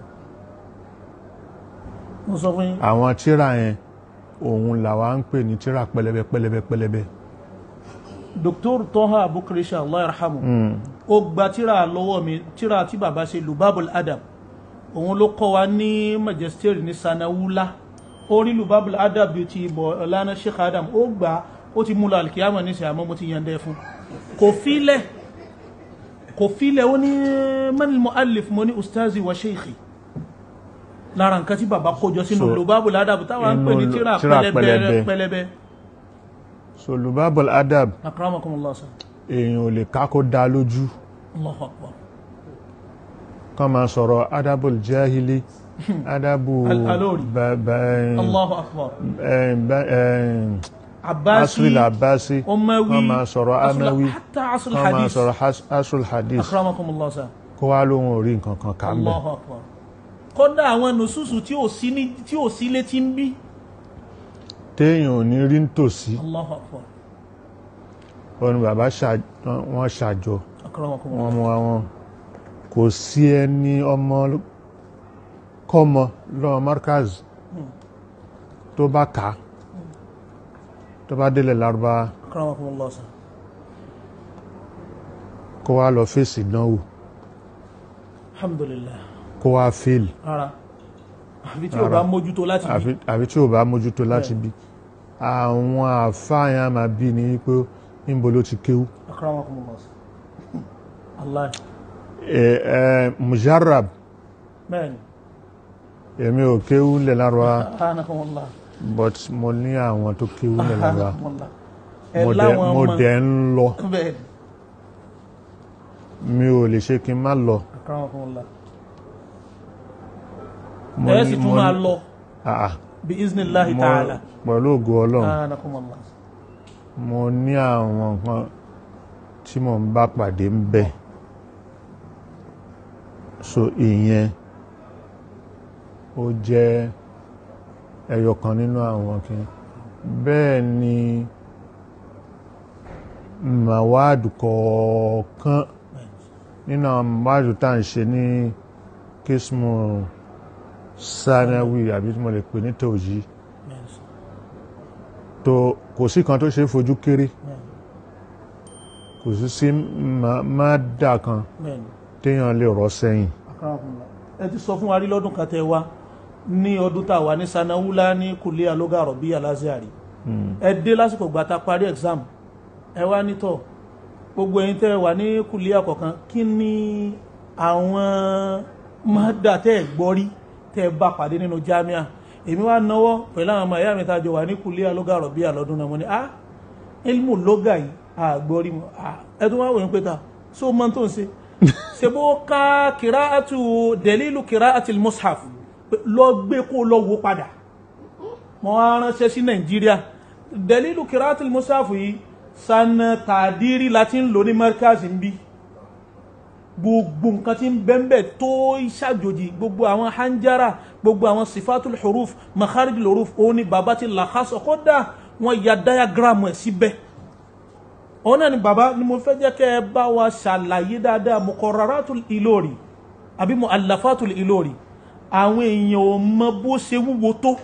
Speaker 2: mo sọ fún yín
Speaker 1: àwọn tíra yẹn òun làwa ń pè ní tíra pẹlẹbẹ pẹlẹbẹ pẹlẹbẹ
Speaker 2: Dr. Toha Abukrisha Allah yarhamu ó gba tíra lọ́wọ́ mi tíra tí bàbá ṣe Lubabul Adab òun ló kọ́ wa ní Magister ní Sanawula ó rí Lubabul Adab bíi ti bọ̀ ọ̀lànà Sheikh Adam ó gbà ó ti mú lọ alikiyama níṣẹ́ àmọ́ mo ti yàn dẹ́ fún kò fílẹ̀ kò fílẹ̀ ó ní manil mu'allif mo ní ustazi wa sheikhi lára nǹkan tí bàbá kójọ sínú
Speaker 1: So,
Speaker 2: Lubabul Adab táwọn ń pè ní
Speaker 1: inú
Speaker 2: tíra
Speaker 1: tíra
Speaker 2: pẹlẹbẹ
Speaker 1: pẹlẹbẹ.
Speaker 2: pẹlẹbẹ
Speaker 1: so lubabul adab
Speaker 2: akramakumullah sa
Speaker 1: èèyàn ò lè ká kó dá lójú
Speaker 2: Allahu akbar
Speaker 1: kán máa sọ̀rọ̀ adabul jahili adabu
Speaker 2: Al-Alori.
Speaker 1: ba- ba-
Speaker 2: Allahu akbar
Speaker 1: eh, ba- eh,
Speaker 2: Abbasi
Speaker 1: asril abasi
Speaker 2: Umawi
Speaker 1: kán máa sọ̀rọ̀
Speaker 2: Asl-
Speaker 1: amawi
Speaker 2: hatta asl
Speaker 1: kán máa
Speaker 2: hadith
Speaker 1: sọ̀rọ̀ has- asrul hadith
Speaker 2: akramakumullah sa
Speaker 1: kó wá lóhun orí nǹkan kan kà ń bẹ̀
Speaker 2: Allahu akbar kódà àwọn nùsùsù tí ò sí ní tí ò sí létí ń bí
Speaker 1: téèyàn ò ní rí nítòsí
Speaker 2: Allahu akbar
Speaker 1: wọn ni bàbá ṣà- wọn ṣàjọ
Speaker 2: akramakumullah
Speaker 1: wọn mú àwọn kò sí ẹni ọmọ kọ́mọ lọ́wọ́ markaz tó bá kà á tó bá délẹ̀ lárúbá
Speaker 2: akramakumullah sa
Speaker 1: kó wá lọ fèsì ìdánwò
Speaker 2: alhamdulillah
Speaker 1: kó wá fail
Speaker 2: rárá àfi tí o bá mójútó láti bí
Speaker 1: àfi- àfi tí ò bá mójútó láti bí àwọn àfáàyàn máa bí ní pé níbo ló ti kéwú
Speaker 2: akramakumullah sa allah
Speaker 1: ẹ ẹ mujarrab
Speaker 2: bẹ́ẹ̀ni
Speaker 1: èmi ò kéwú lẹ̀ lárúbá
Speaker 2: anakumullah
Speaker 1: but mo ní àwọn tó kéwú lẹ̀ lárúbá
Speaker 2: anakumullah ẹ
Speaker 1: mo dẹ̀
Speaker 2: láwọn
Speaker 1: mo
Speaker 2: ọmọ
Speaker 1: dẹ̀ ń lọ
Speaker 2: bẹ́ẹ̀ni
Speaker 1: mi ò lè ṣe kí n má lọ
Speaker 2: akramakumullah
Speaker 1: mo
Speaker 2: ẹ
Speaker 1: ní-
Speaker 2: sì tún
Speaker 1: mo
Speaker 2: máa
Speaker 1: ní-
Speaker 2: lọ
Speaker 1: Ah, ah.
Speaker 2: bí iznillahi
Speaker 1: Mo-
Speaker 2: ta'ala
Speaker 1: pẹ̀lú ògo ọlọ́run
Speaker 2: anakumullah
Speaker 1: mo ní àwọn nǹkan tí mo ń bá pàdé ń bẹ̀ so ìyẹn ó jẹ́ ẹyọ kan nínú àwọn kìíní bẹ́ẹ̀ ni màwáàdù kọ̀ọ̀kan nínú àwọn màwáàdù tá à ń ṣe ní kismu sanawi àbí tí mo lè pè ní tòjì
Speaker 2: bẹ́ẹ̀ sà
Speaker 1: tó kò sí kan tó ṣe é fojú kéré
Speaker 2: bẹ́ẹ̀
Speaker 1: kò sí sí máàdà kan
Speaker 2: bẹ́ẹ̀ ni.
Speaker 1: téèyàn lè rọ́ sẹ́yìn
Speaker 2: Akramakumullah. ẹ ti sọ fún wa rí lọ́dún kan tẹ wá ní ọdún tá a wà ní sanawula ní kùlé alóga àròbí aláṣẹ́àrí ẹ dé lásìkò gbà tá a parí exam ẹ wá nítọ̀ gbogbo ẹ̀yin tẹ́ wà ní kùlé àkọ́kan kí ni àwọn mọ́dà tẹ́ ẹ̀ gbọ́ rí tẹ́ ẹ bá pàdé nínú jamia èmi wá náwó pẹ̀lú àwọn ọmọ ìyá mi tá a jọ wà ní kùlé alóga àròbí àlọ́dún náà mo ní ah ilmu lóga yìí àgbọ́rí mu ah ẹ tún wá wòye pé ta so mọ́ tó ń ṣe sebo ka kiraatu delilu kiraati mushaf lọ gbé kó lọ wo padà mo wá ránṣẹ́ sí nàìjíríà delilu kiraati mushaf yìí sanna tàdírí láti ń lò ní markazi ń bí gbogbo nǹkan tí ń bẹ́ńbẹ́ tó ṣàjòjì gbogbo àwọn hanjara gbogbo àwọn sifatul huruf makharijul huruf òun ni bàbá ti làkásọ kódà wọn ya diagram ẹ̀ síbẹ̀ òun náà ni bàbá ni mo fẹ́ jẹ́ kẹ́ ẹ bá wa ṣàlàyé dáadáa muqarraratul Ilori àbí mu'allafatul Ilori àwọn èèyàn ò mọ bó ṣe wúwo tó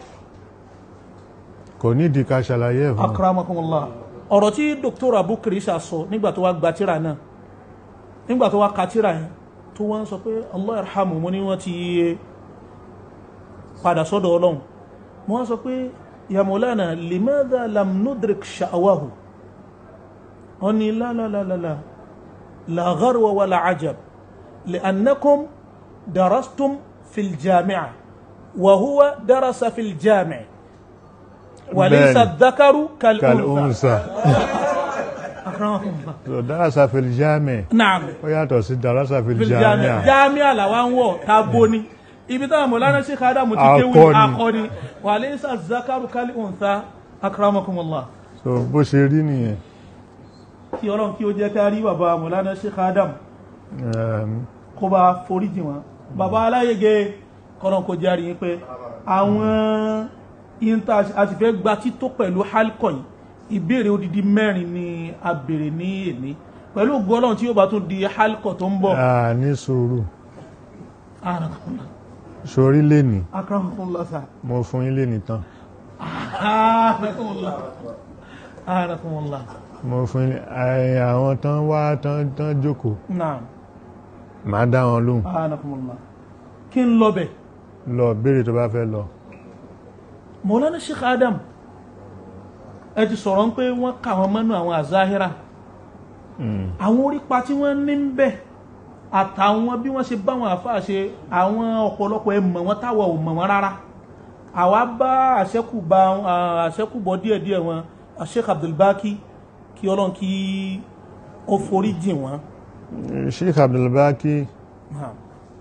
Speaker 1: kò nídìí ká ṣàlàyé ẹ̀ fún wọn.
Speaker 2: akramakumullah ọ̀rọ̀ tí dr abukiri ṣà sọ nígbà tó wá gba tírà náà nígbà tó wá ka tírà yẹn tó wá ń sọ pé allah yarhamu mo ní wọ́n ti padà sọ́dọ̀ ọlọ́run mo wá sọ pé ya Maulana limadha lam nudrik sha'wahu wọ́n ní la la la la la la gharwa wala ajab li'annakum darastum fil jami'a wa huwa darasa fil jami'a وليس
Speaker 1: بل.
Speaker 2: الذكر كالأنثى
Speaker 1: kàlùnsà
Speaker 2: أكرمكم الله
Speaker 1: dárasà fìlìjáàmì
Speaker 2: نعم
Speaker 1: ó yàtọ̀ sí dárasà
Speaker 2: في
Speaker 1: fìlìjáàmì
Speaker 2: الجامع جامع làwọn wọ̀ tábó ni ibi táwọn mọ̀lánà sí kádà mo ti kéwì
Speaker 1: Akọni.
Speaker 2: akọni وليس الذكر كالأنثى أكرمكم الله
Speaker 1: so bó ṣe rí nìyẹn
Speaker 2: kí ọlọ́run kí ó jẹ́ ká rí bàbá mọ̀lánà sí kádà
Speaker 1: Ehm,
Speaker 2: kó bá foríjì wọn bàbá aláyege kọ́nà kó jẹ́ àríyìn pé àwọn ìyíntà àti fẹ́ gba tító pẹ̀lú halkọ̀ yìí ìbéèrè odidi mẹ́rin ni a béèrè ní èní pẹ̀lú ògùn ọlọ́run tí yóò bá tún di halkọ̀ tó ń bọ̀
Speaker 1: a ní sùúrù
Speaker 2: Akramakumullah.
Speaker 1: sórí lẹ́nì
Speaker 2: Akramakumullah sir.
Speaker 1: mo fún yín lẹ́nì tán
Speaker 2: Akramakumullah. Akramakumullah.
Speaker 1: mo fún yín ẹ, àwọn tán wá tán tán jókòó
Speaker 2: Naam.
Speaker 1: màá dá wọn lóhùn
Speaker 2: Akramakumullah. kí n lọ bẹ̀
Speaker 1: lọ béèrè tó bá fẹ́ lọ
Speaker 2: Mọ̀lánà Sheikh Adam ẹ ti sọ̀rọ̀ ń pé wọ́n kà wọ́n mọ́nú àwọn àzáhírà
Speaker 1: Mm.
Speaker 2: àwọn orípa tí wọ́n ní ń bẹ̀ àtàwọn bí wọ́n ṣe bá wọn àfáà ṣe àwọn ọ̀pọ̀lọpọ̀ ẹ mọ̀ wọ́n táwọn ò mọ̀ wọ́n rárá àwa bá àṣẹ́kùbà àṣẹ́kùbọ̀ díẹ̀díẹ̀ wọn Sheikh Abdulbaki kí ọlọ́run kí ó forí jìn wọ́n
Speaker 1: Sheikh Abdulbaki
Speaker 2: Naam.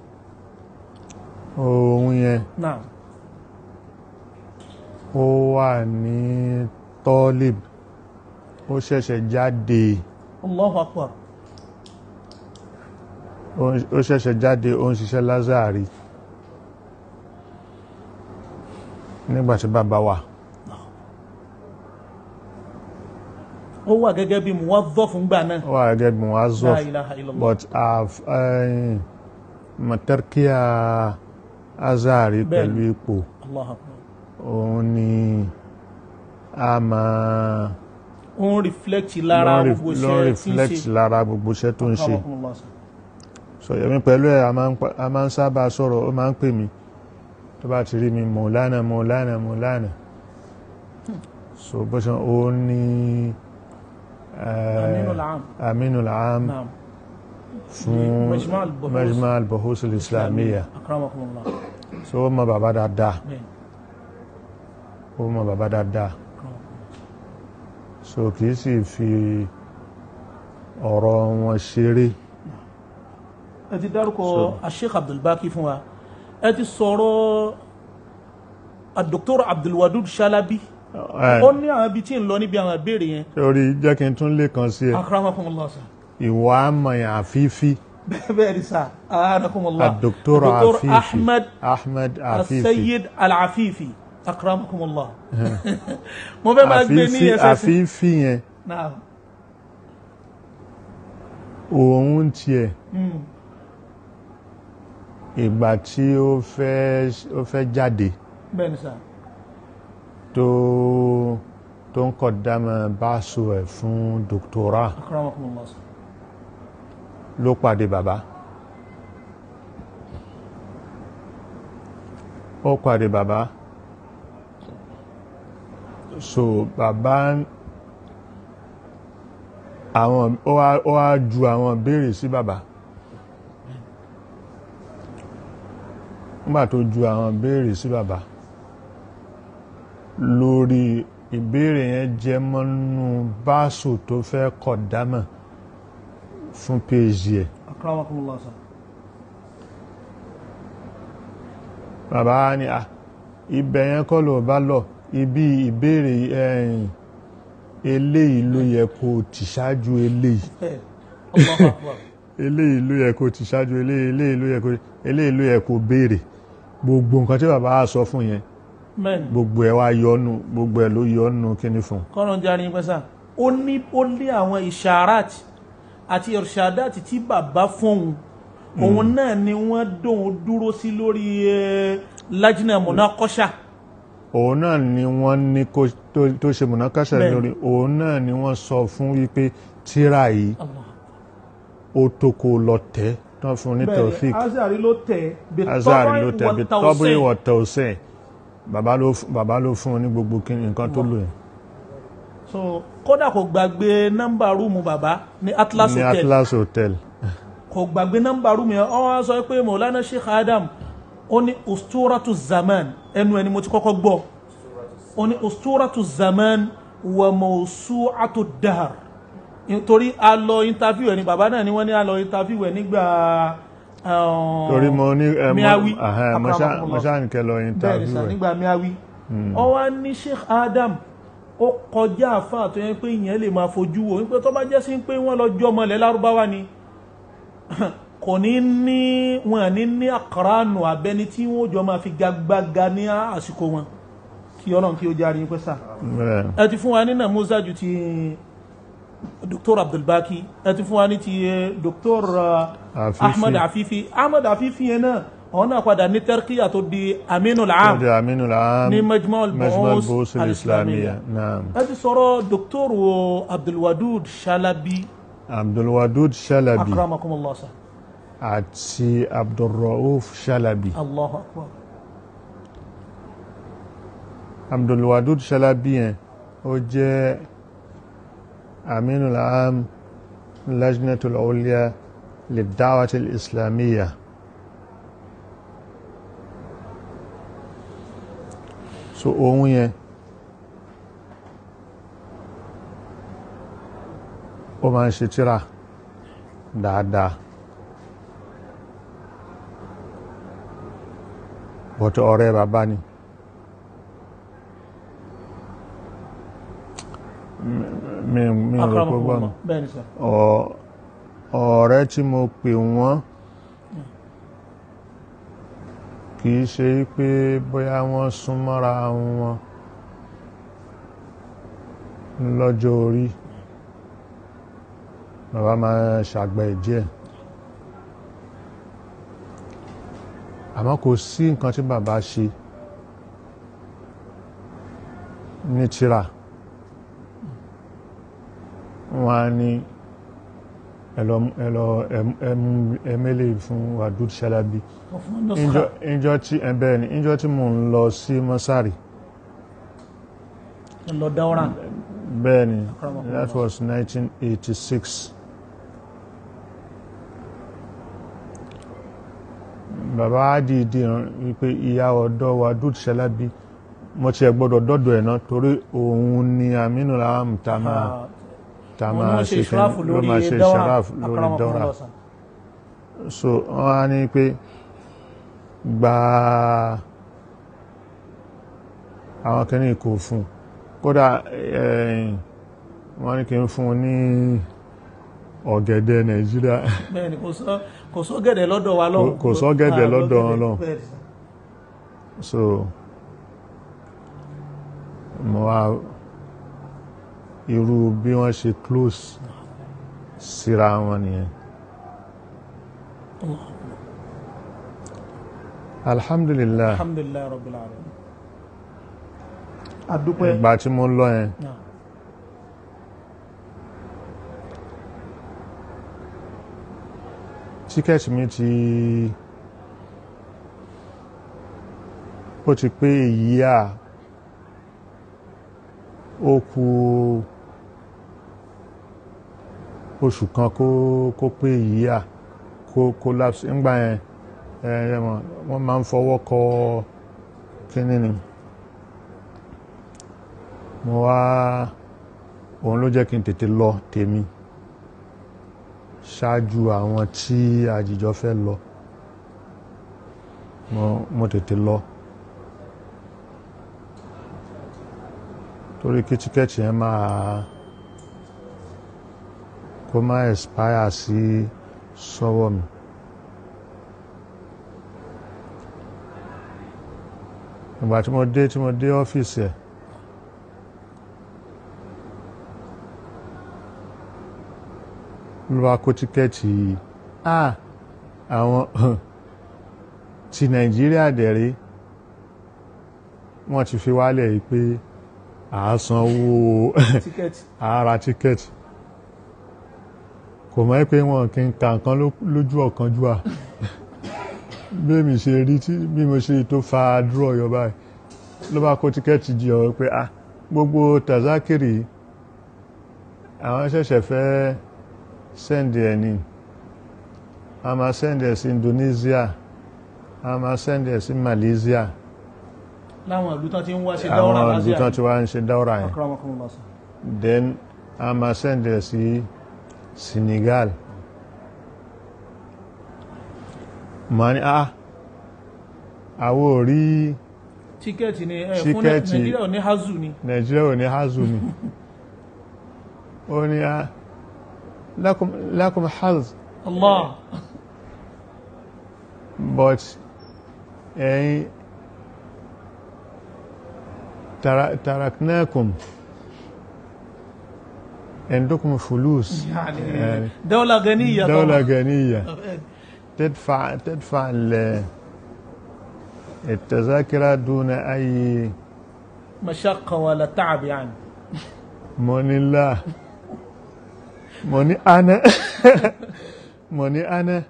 Speaker 1: òun yẹn
Speaker 2: Naam.
Speaker 1: ó wà ní tọ́lìb ó ṣẹ̀ṣẹ̀ jáde
Speaker 2: Allahu Akbar
Speaker 1: ó ó ṣẹ̀ṣẹ̀ jáde ó ń ṣiṣẹ́ lázàrí nígbàtí bàbá wà
Speaker 2: ó wà gẹ́gẹ́ bí muwazzaf fúngbà náà
Speaker 1: ó wà gẹ́gẹ́ bí wọ́n á zọ́
Speaker 2: La ilaha illallah.
Speaker 1: but matarkiya azari
Speaker 2: Bẹ́ẹ̀ni.
Speaker 1: pẹ̀lú ipò
Speaker 2: Allahu Akbar
Speaker 1: òun ni a máa
Speaker 2: ó ń reflect lára
Speaker 1: lọ
Speaker 2: gbogbo
Speaker 1: lọ
Speaker 2: iṣẹ́ tí ń
Speaker 1: reflect
Speaker 2: ṣe
Speaker 1: lára gbogbo iṣẹ́ tó ń ṣe
Speaker 2: Akramakumullah sir.
Speaker 1: so èmi pẹ̀lú ẹ̀ a máa ń pa- a máa ń sábà sọ̀rọ̀ ó máa ń pè mí tó bá ti rí mi mọ̀lánà mọ̀lánà mọ̀lánà so bó ṣe ó ní eh,
Speaker 2: Aminul Am.
Speaker 1: Aminul Am
Speaker 2: Naam.
Speaker 1: fún
Speaker 2: Majma' al-Buhus.
Speaker 1: Majma' al-Buhus al-Islamiyya
Speaker 2: Akramakumullah
Speaker 1: so ó mọ bàbá dáadáa
Speaker 2: bẹ́ẹ̀
Speaker 1: ó mọ bàbá dáadáa so kìí sì fi ọ̀rọ̀ wọn ṣeré
Speaker 2: ẹ ti dárúkọ
Speaker 1: So-
Speaker 2: Sheikh Abdulbaki fún wa ẹ ti sọ̀rọ̀ Dr. Abdulwadud Shalabi
Speaker 1: ẹ,
Speaker 2: ó ní àwọn ibi tí ń lọ níbi àwọn ìbéèrè yẹn
Speaker 1: torí jẹ́ kí n tún lè kàn sí ẹ
Speaker 2: akramakumullah sir
Speaker 1: ìwà àmọ̀yàn àfífí
Speaker 2: bẹ́ẹ̀ ni sir anakumullah
Speaker 1: الدكتور
Speaker 2: Dr.
Speaker 1: عفيفي
Speaker 2: ahmed
Speaker 1: أحمد عفيفي
Speaker 2: السيد العفيفي akramakumullah mo fẹ́ máa gbé ní
Speaker 1: àfífí
Speaker 2: ẹsẹ̀ sí
Speaker 1: àfífí yẹn
Speaker 2: náà
Speaker 1: òun tiẹ̀
Speaker 2: Mm.
Speaker 1: ìgbà tí ó fẹ́ ó fẹ́ jáde
Speaker 2: bẹ́ẹ̀ ni sir
Speaker 1: tó tó ń kọ̀ dámọ̀ báṣọ ẹ̀ fún dòkítọ́rà
Speaker 2: akramakumullah sir
Speaker 1: ló pàdé bàbá ó pàdé bàbá so bàbá àwọn ó wá ó wá ju àwọn béèrè sí bàbá nígbà tó ju àwọn béèrè sí bàbá lórí ìbéèrè yẹn jẹ mọ́nú báṣù tó fẹ́ kọ̀ dámọ̀ fún péjì ẹ̀
Speaker 2: akramakumullah sir
Speaker 1: bàbá ni à ibẹ̀ yẹn kọ́ ló bá lọ ibi ìbéèrè ẹ̀yìn eléyìí ló yẹ kó tì ṣáájú eléyìí
Speaker 2: bẹ́ẹ̀ Allahu akbar
Speaker 1: eléyìí ló yẹ kó tì ṣáájú eléyìí eléyìí ló yẹ kó eléyìí ló yẹ kó béèrè gbogbo nǹkan tí bàbá á sọ fún yẹn
Speaker 2: bẹ́ẹ̀ ni
Speaker 1: gbogbo ẹ̀ wá yọnu gbogbo ẹ̀ ló yọnu kíní fún
Speaker 2: kọ́nà járe yín pẹ́sà ó ní ó lé àwọn ìṣàrát àti ìrṣàdát tí bàbá fóun òun náà ni wọ́n dóun dúró sí lórí ẹ, lájínà munaqasha
Speaker 1: òun náà ni wọ́n ní kó tó- tó ṣe mọ̀nàkàṣà
Speaker 2: Bẹ́ẹ̀ni.
Speaker 1: lórí òun náà ni wọ́n sọ fún wípé tíra yìí
Speaker 2: Allah.
Speaker 1: ó tó kó lọ tẹ́ tán fún ní tawfik
Speaker 2: bẹ́ẹ̀ azari ló tẹ̀
Speaker 1: azari ló tẹ̀ bí tọ́bùrì
Speaker 2: wọ̀
Speaker 1: wọ̀ tọ̀ọ̀sẹ̀ bàbá ló fún- bàbá ló fún un ní gbogbo kí nǹkan tó lò yẹn
Speaker 2: so kódà kò gbàgbé nọ́mbà rúùmù bàbá ní Atlas
Speaker 1: ní
Speaker 2: Hotel
Speaker 1: Atlas Hotel
Speaker 2: kò gbàgbé nọ́mbà rúùmù yẹn ó wá sọ pé Maulana Sheikh Adam ó ní usturatu zaman ẹnu ẹni mo ti kọ́kọ́ gbọ́ ó ní usturatu zaman wa mawsu'atu dahr nítorí a lọ interview ẹ ní bàbá náà ni wọ́n ní a lọ interview ẹ nígbà um,
Speaker 1: torí mo ní ẹ
Speaker 2: Miawi,
Speaker 1: mo ṣá
Speaker 2: akramakumullah.
Speaker 1: ṣáàníkẹ́ lọ
Speaker 2: bẹ́ẹ̀ ni
Speaker 1: interview
Speaker 2: sà
Speaker 1: ẹ̀
Speaker 2: nígbà miawi ó wá ní Sheikh Adam ó kọjá àfáà tó yẹ pé ìyẹn lè máa fojú wo wípé tó bá jẹ́ sí pé wọ́n lọ jọ ọmọ ilẹ̀ lárúbáwá ni kò ní ní wọn ní ní àkàránù abẹni tí wọn jọ máa fi gagbága ní àsìkò wọn kí Ọlọ́run kí ó járe yín pé sà
Speaker 1: Bẹ́ẹ̀.
Speaker 2: ẹ ti fún wa ní nàmúzà ju ti Dr. Abdulbaki ẹ ti fún wa ní ti eh, Dr. uh,
Speaker 1: Afifi.
Speaker 2: Ahmed Afifi Ahmed Afifi yẹn náà àwọn náà padà ní tẹ́rkíyà tó di Aminul Am
Speaker 1: ọjọ́ Aminu Lam
Speaker 2: ní Majma'
Speaker 1: Majma'
Speaker 2: al-Bu'us
Speaker 1: al-Bu'us
Speaker 2: al-Islamiyya
Speaker 1: al-Islamiyya naam
Speaker 2: ẹ ti sọ̀rọ̀ Dr. Abdulwadud Shalabi
Speaker 1: Abdulwadud Shalabi
Speaker 2: akramakumullah sa
Speaker 1: àti Abdulrauf Shalabi
Speaker 2: Allahu akbar
Speaker 1: Abdulwadud Shalabi yẹn ó jẹ́ Aminu Lam Lajnatul Ulya للدعوة الإسلامية so ohun yẹn ó máa ń ṣe tíra dáadáa bọ́tọ̀ ọ̀rẹ́ bàbá ni mi mi ò rò pé gbọ́n
Speaker 2: akramakumullah bẹ́ẹ̀ ni sà
Speaker 1: ọ- ọ̀rẹ́ tí mo pè wọ́n kì í ṣe pé bóyá wọ́n súnmọ́ra wọn lọ́jọ́ orí bàbá máa ṣàgbẹ̀ díẹ̀ àmọ́ kò sí nǹkan tí bàbá ṣe ní tírà wọ́n á ní ẹlọ ẹlọ ẹmẹ́lẹ̀ fún Wadud Shalabi
Speaker 2: wọ́n fún wọn nọ́sùkà
Speaker 1: ìjọ tí ẹbẹ́ ni ìjọ tí mo ń lọ sí mọ́sárì
Speaker 2: lọ dáwọ́rà
Speaker 1: bẹ́ẹ̀ ni
Speaker 2: Akramakumullah.
Speaker 1: that was 1986 bàbá dìídì wípé ìyá ọ̀dọ́ Wadud Shalabi mo ti ẹ̀ gbọ́dọ̀ dọ́dọ̀ ẹ̀ náà torí òun ni Aminu Lam ta máa ta
Speaker 2: wọn
Speaker 1: máa
Speaker 2: ló ṣe
Speaker 1: ṣe
Speaker 2: ìṣráfù
Speaker 1: ló
Speaker 2: lórí
Speaker 1: máa ṣe
Speaker 2: dáwọ́rà
Speaker 1: ṣàráfù lórí dáwọ́rà
Speaker 2: akramakumullah sà
Speaker 1: so wọ́n á ní pé gba àwọn kìíní kò fún kódà eh, wọ́n ní kí n fún un ní ọ̀gẹ̀dẹ̀ nàìjíríà
Speaker 2: bẹ́ẹ̀ ni kò sọ kò sọ gẹ̀dẹ̀ lọ́dọ̀ wa lọ́hùn
Speaker 1: Kò- kò sọ́gẹ̀dẹ̀
Speaker 2: Ah,
Speaker 1: lọ́dọ̀ wọn lọ́hùn.
Speaker 2: bẹ́ẹ̀ ni.
Speaker 1: so mo wá irú bí wọ́n ṣe close síra wọn nìyẹn alhamdulillah
Speaker 2: alhamdulilayi rabbil alamin adúpẹ́
Speaker 1: ìgbà tí mo lọ yẹn
Speaker 2: náà
Speaker 1: tíkẹ́ẹ̀tì mi ti ó ti pé èyí à ó kù oṣù kan kó kó pé èyí à kó collapse ńgbà yẹn ẹ ẹ mọ̀ wọ́n máa ń fọwọ́ kọ kínní ni mo wá òun ló jẹ́ kí n tètè lọ tèmi ṣáájú àwọn tí àjìjọ fẹ́ lọ mo mo tètè lọ torí kí tíkẹ́ẹ̀tì yẹn máa kó má expire sí sọ́wọ́ mi ìgbà tí mo dé tí mo dé ọ́fíìsì ẹ̀ ló bá kó tíkẹ́ẹ̀tì ah àwọn ti nàìjíríà dẹ̀rẹ́ wọ́n ti fi wálẹ̀ yìí pé àásanwó
Speaker 2: tíkẹ́ẹ̀tì
Speaker 1: àárà tíkẹ́ẹ̀tì kò mọ̀ pé wọn kì í ka nǹkan ló- lójú ọ̀kan jù à bí èmi ṣe rí tí bí mo ṣe tó fa dúró ọyọ báyìí ló bá kó tíkẹ́ẹ̀tì jí ọ pé ah gbogbo tazakiri àwọn ṣẹ̀ṣẹ̀ fẹ́ sẹ́ndì ẹ̀ ni a máa sẹ́ndì ẹ̀ sí Indonesia a máa sẹ́ndì ẹ̀ sí Malaysia
Speaker 2: láwọn ìlú tán ti ń wá ṣe dáwọ́rà
Speaker 1: àwọn
Speaker 2: lásìá
Speaker 1: ìlú tán ti wá ń ṣe dáwọ́rà yẹn
Speaker 2: akramakumullah sir.
Speaker 1: then a máa sẹ́ndì ẹ̀ sí Senegal ma ní ah àwọ̀ ò rí
Speaker 2: tíkẹ́ẹ̀tì ni ẹ fún
Speaker 1: Tíkẹ́ẹ̀tì.
Speaker 2: nàìjíríà ò ní hazu ni
Speaker 1: Nàìjíríà ò ní hazu ni ó ní ah lakum lakum haz
Speaker 2: allah
Speaker 1: but ẹ̀yin tara- taraknakum عندكم فلوس
Speaker 2: يعني
Speaker 1: يعني
Speaker 2: دولة غنية
Speaker 1: دولة
Speaker 2: طبعا.
Speaker 1: غنية تدفع تدفع ال- التذاكر دون أي
Speaker 2: مشقة ولا تعب يعني
Speaker 1: موني الله موني أنا موني أنا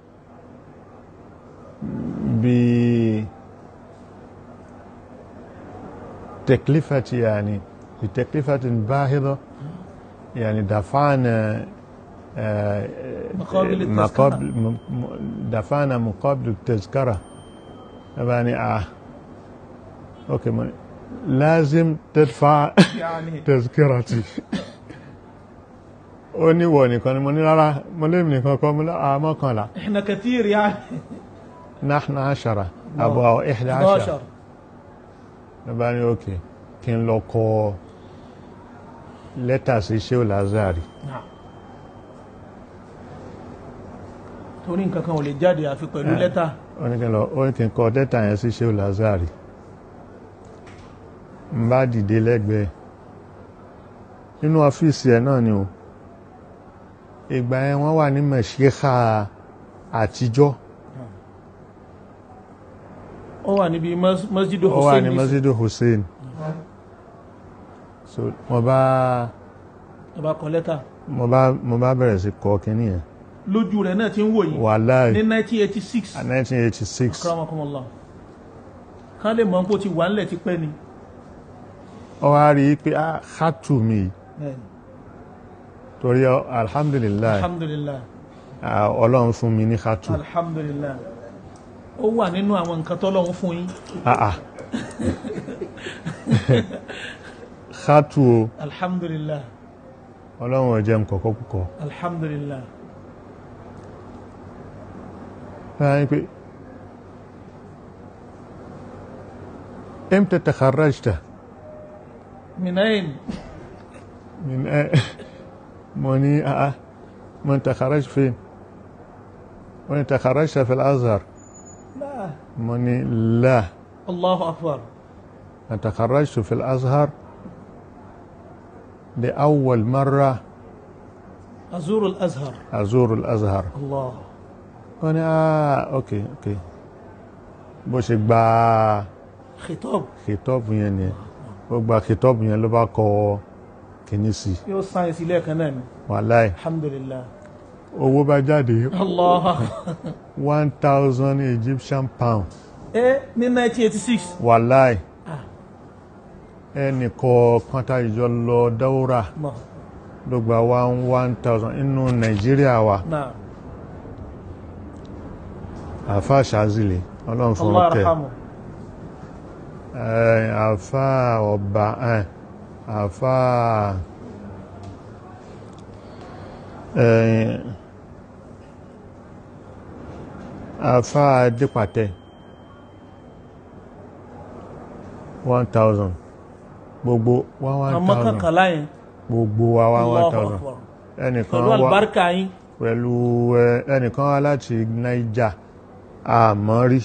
Speaker 1: بتكلفة يعني بتكلفة باهظة يعني دفعنا آه،
Speaker 2: مقابل التذكرة.
Speaker 1: مقابل م- م- دفعنا مقابل التذكرة يعني آه أوكي موني. لازم تدفع
Speaker 2: يعني
Speaker 1: tẹ́síkẹ́rọ̀tì ó ní wọ̀ nìkan ni mo ní rárá mo lé mi nìkan kọ́ mo ní àwọn mọ́kànlá
Speaker 2: احنا كثير يعني
Speaker 1: náà aṣara àbọ̀ àwọn ìḥdà aṣara
Speaker 2: 11
Speaker 1: ló bá ní òkè kí n lọ kọ lẹ́tà sí Shehu Lazari
Speaker 2: نعم torí nǹkan kan ò lè jáde àfi pẹ̀lú lẹ́tà
Speaker 1: ó ní kí n lọ ó ní kí n kọ lẹ́tà yẹn sí Shehu Lazari n bá dìde lẹ́gbẹ̀ẹ́ nínú ọ́fíìsì ẹ̀ náà ni o ìgbà yẹn wọ́n wà ní mẹ̀ṣíkà àtijọ́
Speaker 2: ó wà níbi mas- masjidu
Speaker 1: ó wà
Speaker 2: hussein
Speaker 1: ní
Speaker 2: ní
Speaker 1: masjidu hussein so mo bá
Speaker 2: ọba kan lẹ́tà
Speaker 1: mo bá mo bá bẹ̀rẹ̀ sí kọ kínní yẹn
Speaker 2: lójú rẹ̀ náà ti ń wò yìí
Speaker 1: wàláì
Speaker 2: ní 1986
Speaker 1: 1986
Speaker 2: akramakumullah kán lè mọ̀ pé ó ti wà ńlẹ̀ ti pẹ́ ni
Speaker 1: ó wá rí i pé ah hatu mi
Speaker 2: Bẹ́ẹ̀ni.
Speaker 1: torí ọ- alhamdulillah
Speaker 2: alhamdulillah
Speaker 1: ah, ọlọ́run fún mi ní hatu
Speaker 2: alhamdulillah ó wà nínú àwọn nǹkan tọ́lọ́run fún yín
Speaker 1: ah ah hatu o
Speaker 2: alhamdulillah
Speaker 1: ọlọ́run ò jẹ́ nkọ̀kọ́ púpọ̀
Speaker 2: alhamdulillah
Speaker 1: يعني في امتى تخرجت
Speaker 2: من أين؟
Speaker 1: من آه موني آه ما انت خرجت فين وانت خرجت في الازهر
Speaker 2: لا
Speaker 1: موني لا
Speaker 2: الله أكبر
Speaker 1: انت خرجت في الازهر لاول مره
Speaker 2: أزور الأزهر
Speaker 1: ازور الازهر
Speaker 2: الله
Speaker 1: وانا آه اوكي اوكي bó ṣe gba
Speaker 2: خطاب
Speaker 1: kìtọ́ọ̀bù yẹn ni ó gba kìtọ́ọ̀bù yẹn ló bá kọ kìíní sí
Speaker 2: yóò sáyẹ̀nsì lẹ́ẹ̀kan náà ni
Speaker 1: wàláì
Speaker 2: alhamdulillah
Speaker 1: owó bá jáde
Speaker 2: allah
Speaker 1: one thousand Egyptian pound
Speaker 2: ẹ ní 1986
Speaker 1: wàláì
Speaker 2: ah
Speaker 1: ẹnì kọ̀ọ̀kan tá ìjọ lọ dáwúrà
Speaker 2: Allah
Speaker 1: ló gba one one thousand inú nàìjíríà wa
Speaker 2: náà
Speaker 1: àfa ṣáàzìlè ọlọ́run fún
Speaker 2: allah
Speaker 1: ọkẹ́
Speaker 2: arhamu
Speaker 1: àfa ọba eh, àfa eh, àfa dípàtẹ one thousand gbogbo one one
Speaker 2: àmọ́
Speaker 1: thousand
Speaker 2: kankala yẹn
Speaker 1: gbogbo wa one one
Speaker 2: allah
Speaker 1: thousand
Speaker 2: akbar
Speaker 1: ẹnìkan
Speaker 2: pẹ̀lú
Speaker 1: wá
Speaker 2: alibarika yín
Speaker 1: pẹ̀lú ẹ, ẹnìkan wá láti Niger àmọ́ rí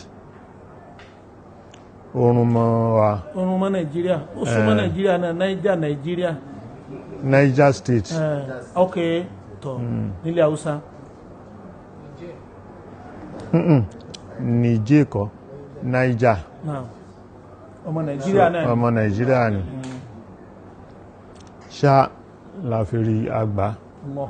Speaker 1: oorun mọ́ wa
Speaker 2: oorun mọ́ nàìjíríà ó súnmọ́
Speaker 1: Eh.
Speaker 2: nàìjíríà náà naija nàìjíríà
Speaker 1: Niger State
Speaker 2: Eh, ok tọ nílẹ̀ haúsá
Speaker 1: Niger kọ́ Niger
Speaker 2: náà ọmọ nàìjíríà náà
Speaker 1: ọmọ Nàìjíríà ni ṣá la fi rí àgbà
Speaker 2: Allah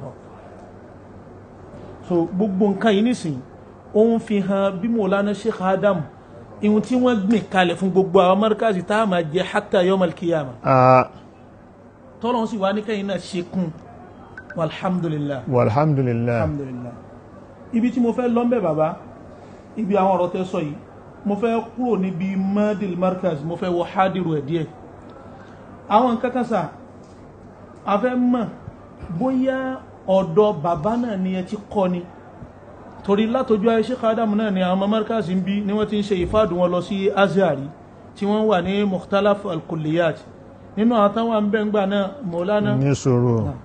Speaker 2: so gbogbo nǹkan yìí nísìn ó ń fi hàn bí Mawlana Sheikh Adam ihun tí wọ́n gbìn kalẹ̀ fún gbogbo àwọn mọ́ríkàsì tá a máa jẹ hatta yawm al-qiyama
Speaker 1: Ah,
Speaker 2: tọ́lọ́n sì wá ní kẹ́yìn náà ṣe kún alhamdulillah
Speaker 1: walhamdulillah
Speaker 2: alhamdulillah ibi tí mo fẹ́ lọ́mbẹ̀ bàbá ibi àwọn ọ̀rọ̀ tẹ́ sọ yìí mo fẹ́ kúrò níbi madil markaz mo fẹ́ wọ hadiru ẹ̀ díẹ̀ àwọn nǹkan kan sà a fẹ́ mọ̀ bóyá ọ̀dọ̀ bàbá náà ni ẹ ti kọ́ ni torí látọjú ayé Sheikh Adam náà ni àwọn ọmọ markaz ń bí ni wọ́n ti ń ṣe ìfádùn wọn lọ sí azari tí wọ́n wà ní mukhtalaf al-kulliyat nínú àwọn táwọn ń bẹ́ ń gbà náà Maulana
Speaker 1: ní sọ̀rọ̀
Speaker 2: Náà.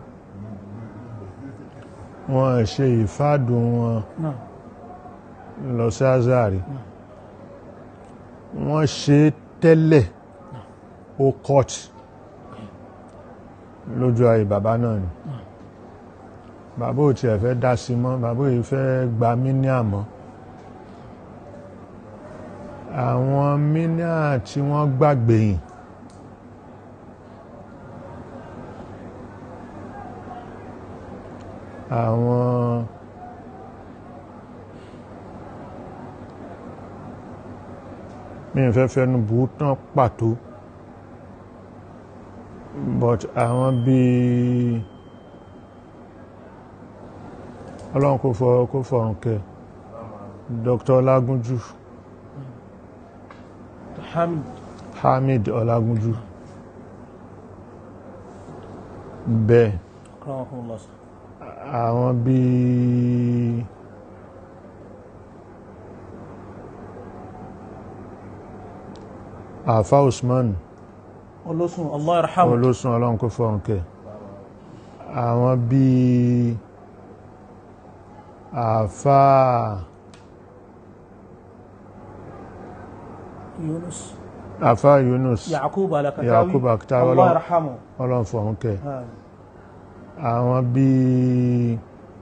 Speaker 1: wọn ṣe ìfádùn wọn
Speaker 2: náà
Speaker 1: lọ sí Azari wọ́n ṣe tẹ́lẹ̀ ó court lójú ayé bàbá náà ni bàbá ò tiẹ̀ fẹ́ dá sí mọ́ bàbá yìí fẹ́ gba míníà mọ́ àwọn míníà tí wọ́n gbàgbẹ̀yìn àwọn mi ò fẹ́ fẹnu bù ú tán pàtó but àwọn bíi ọlọ́run kò fọ kò fọ̀rùn kẹ Dr. Ọlágúnjú
Speaker 2: hamid
Speaker 1: Hamid Ọlágúnjú bẹ́ẹ̀
Speaker 2: rahimahullah
Speaker 1: àwọn bíi àfa Usman
Speaker 2: olóṣùn allah yarhamu
Speaker 1: olóṣùn ọlọ́run kò fọ̀rùn kẹ àwọn bíi àfa
Speaker 2: yunus
Speaker 1: àfa Yunus
Speaker 2: yakub alakatawi
Speaker 1: Yakub Alakatawi,
Speaker 2: allah
Speaker 1: Ọlọ́run-
Speaker 2: yarhamu
Speaker 1: ọlọ́run fọ̀rùn kẹ
Speaker 2: Ah,
Speaker 1: àwọn bíi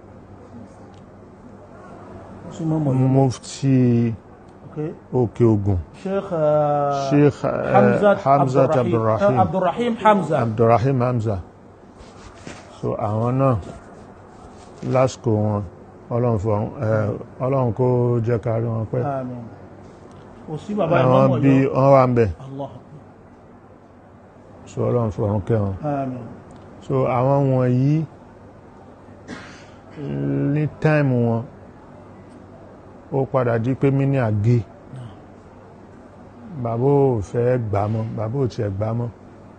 Speaker 2: súnmọ́ mọ̀ yìí
Speaker 1: mufti
Speaker 2: okay
Speaker 1: òkè ogun
Speaker 2: sheikh ah,
Speaker 1: sheikh eh,
Speaker 2: hamzat
Speaker 1: hamzat
Speaker 2: abdurrahim
Speaker 1: abdulrahim
Speaker 2: ah, abdurrahim hamza
Speaker 1: abdulrahim hamza so àwọn náà lásìkò wọn ọlọ́run fọ̀rùn eh, ọlọ́run kó jẹ́ ká rí wọn pẹ́
Speaker 2: amin kò sí bàbá
Speaker 1: àwọn
Speaker 2: ìmọ̀
Speaker 1: bíi
Speaker 2: yọ
Speaker 1: wọ́n wà ń bẹ̀
Speaker 2: allah
Speaker 1: so ọlọ́run fọ̀rùn kẹ́ wọn
Speaker 2: amin
Speaker 1: so àwọn wọ̀nyí ní táìmù wọn ó padà di pé mí ní àgé bàbá ò fẹ́ gbà mọ́ bàbá ò tiẹ̀ gbà mọ́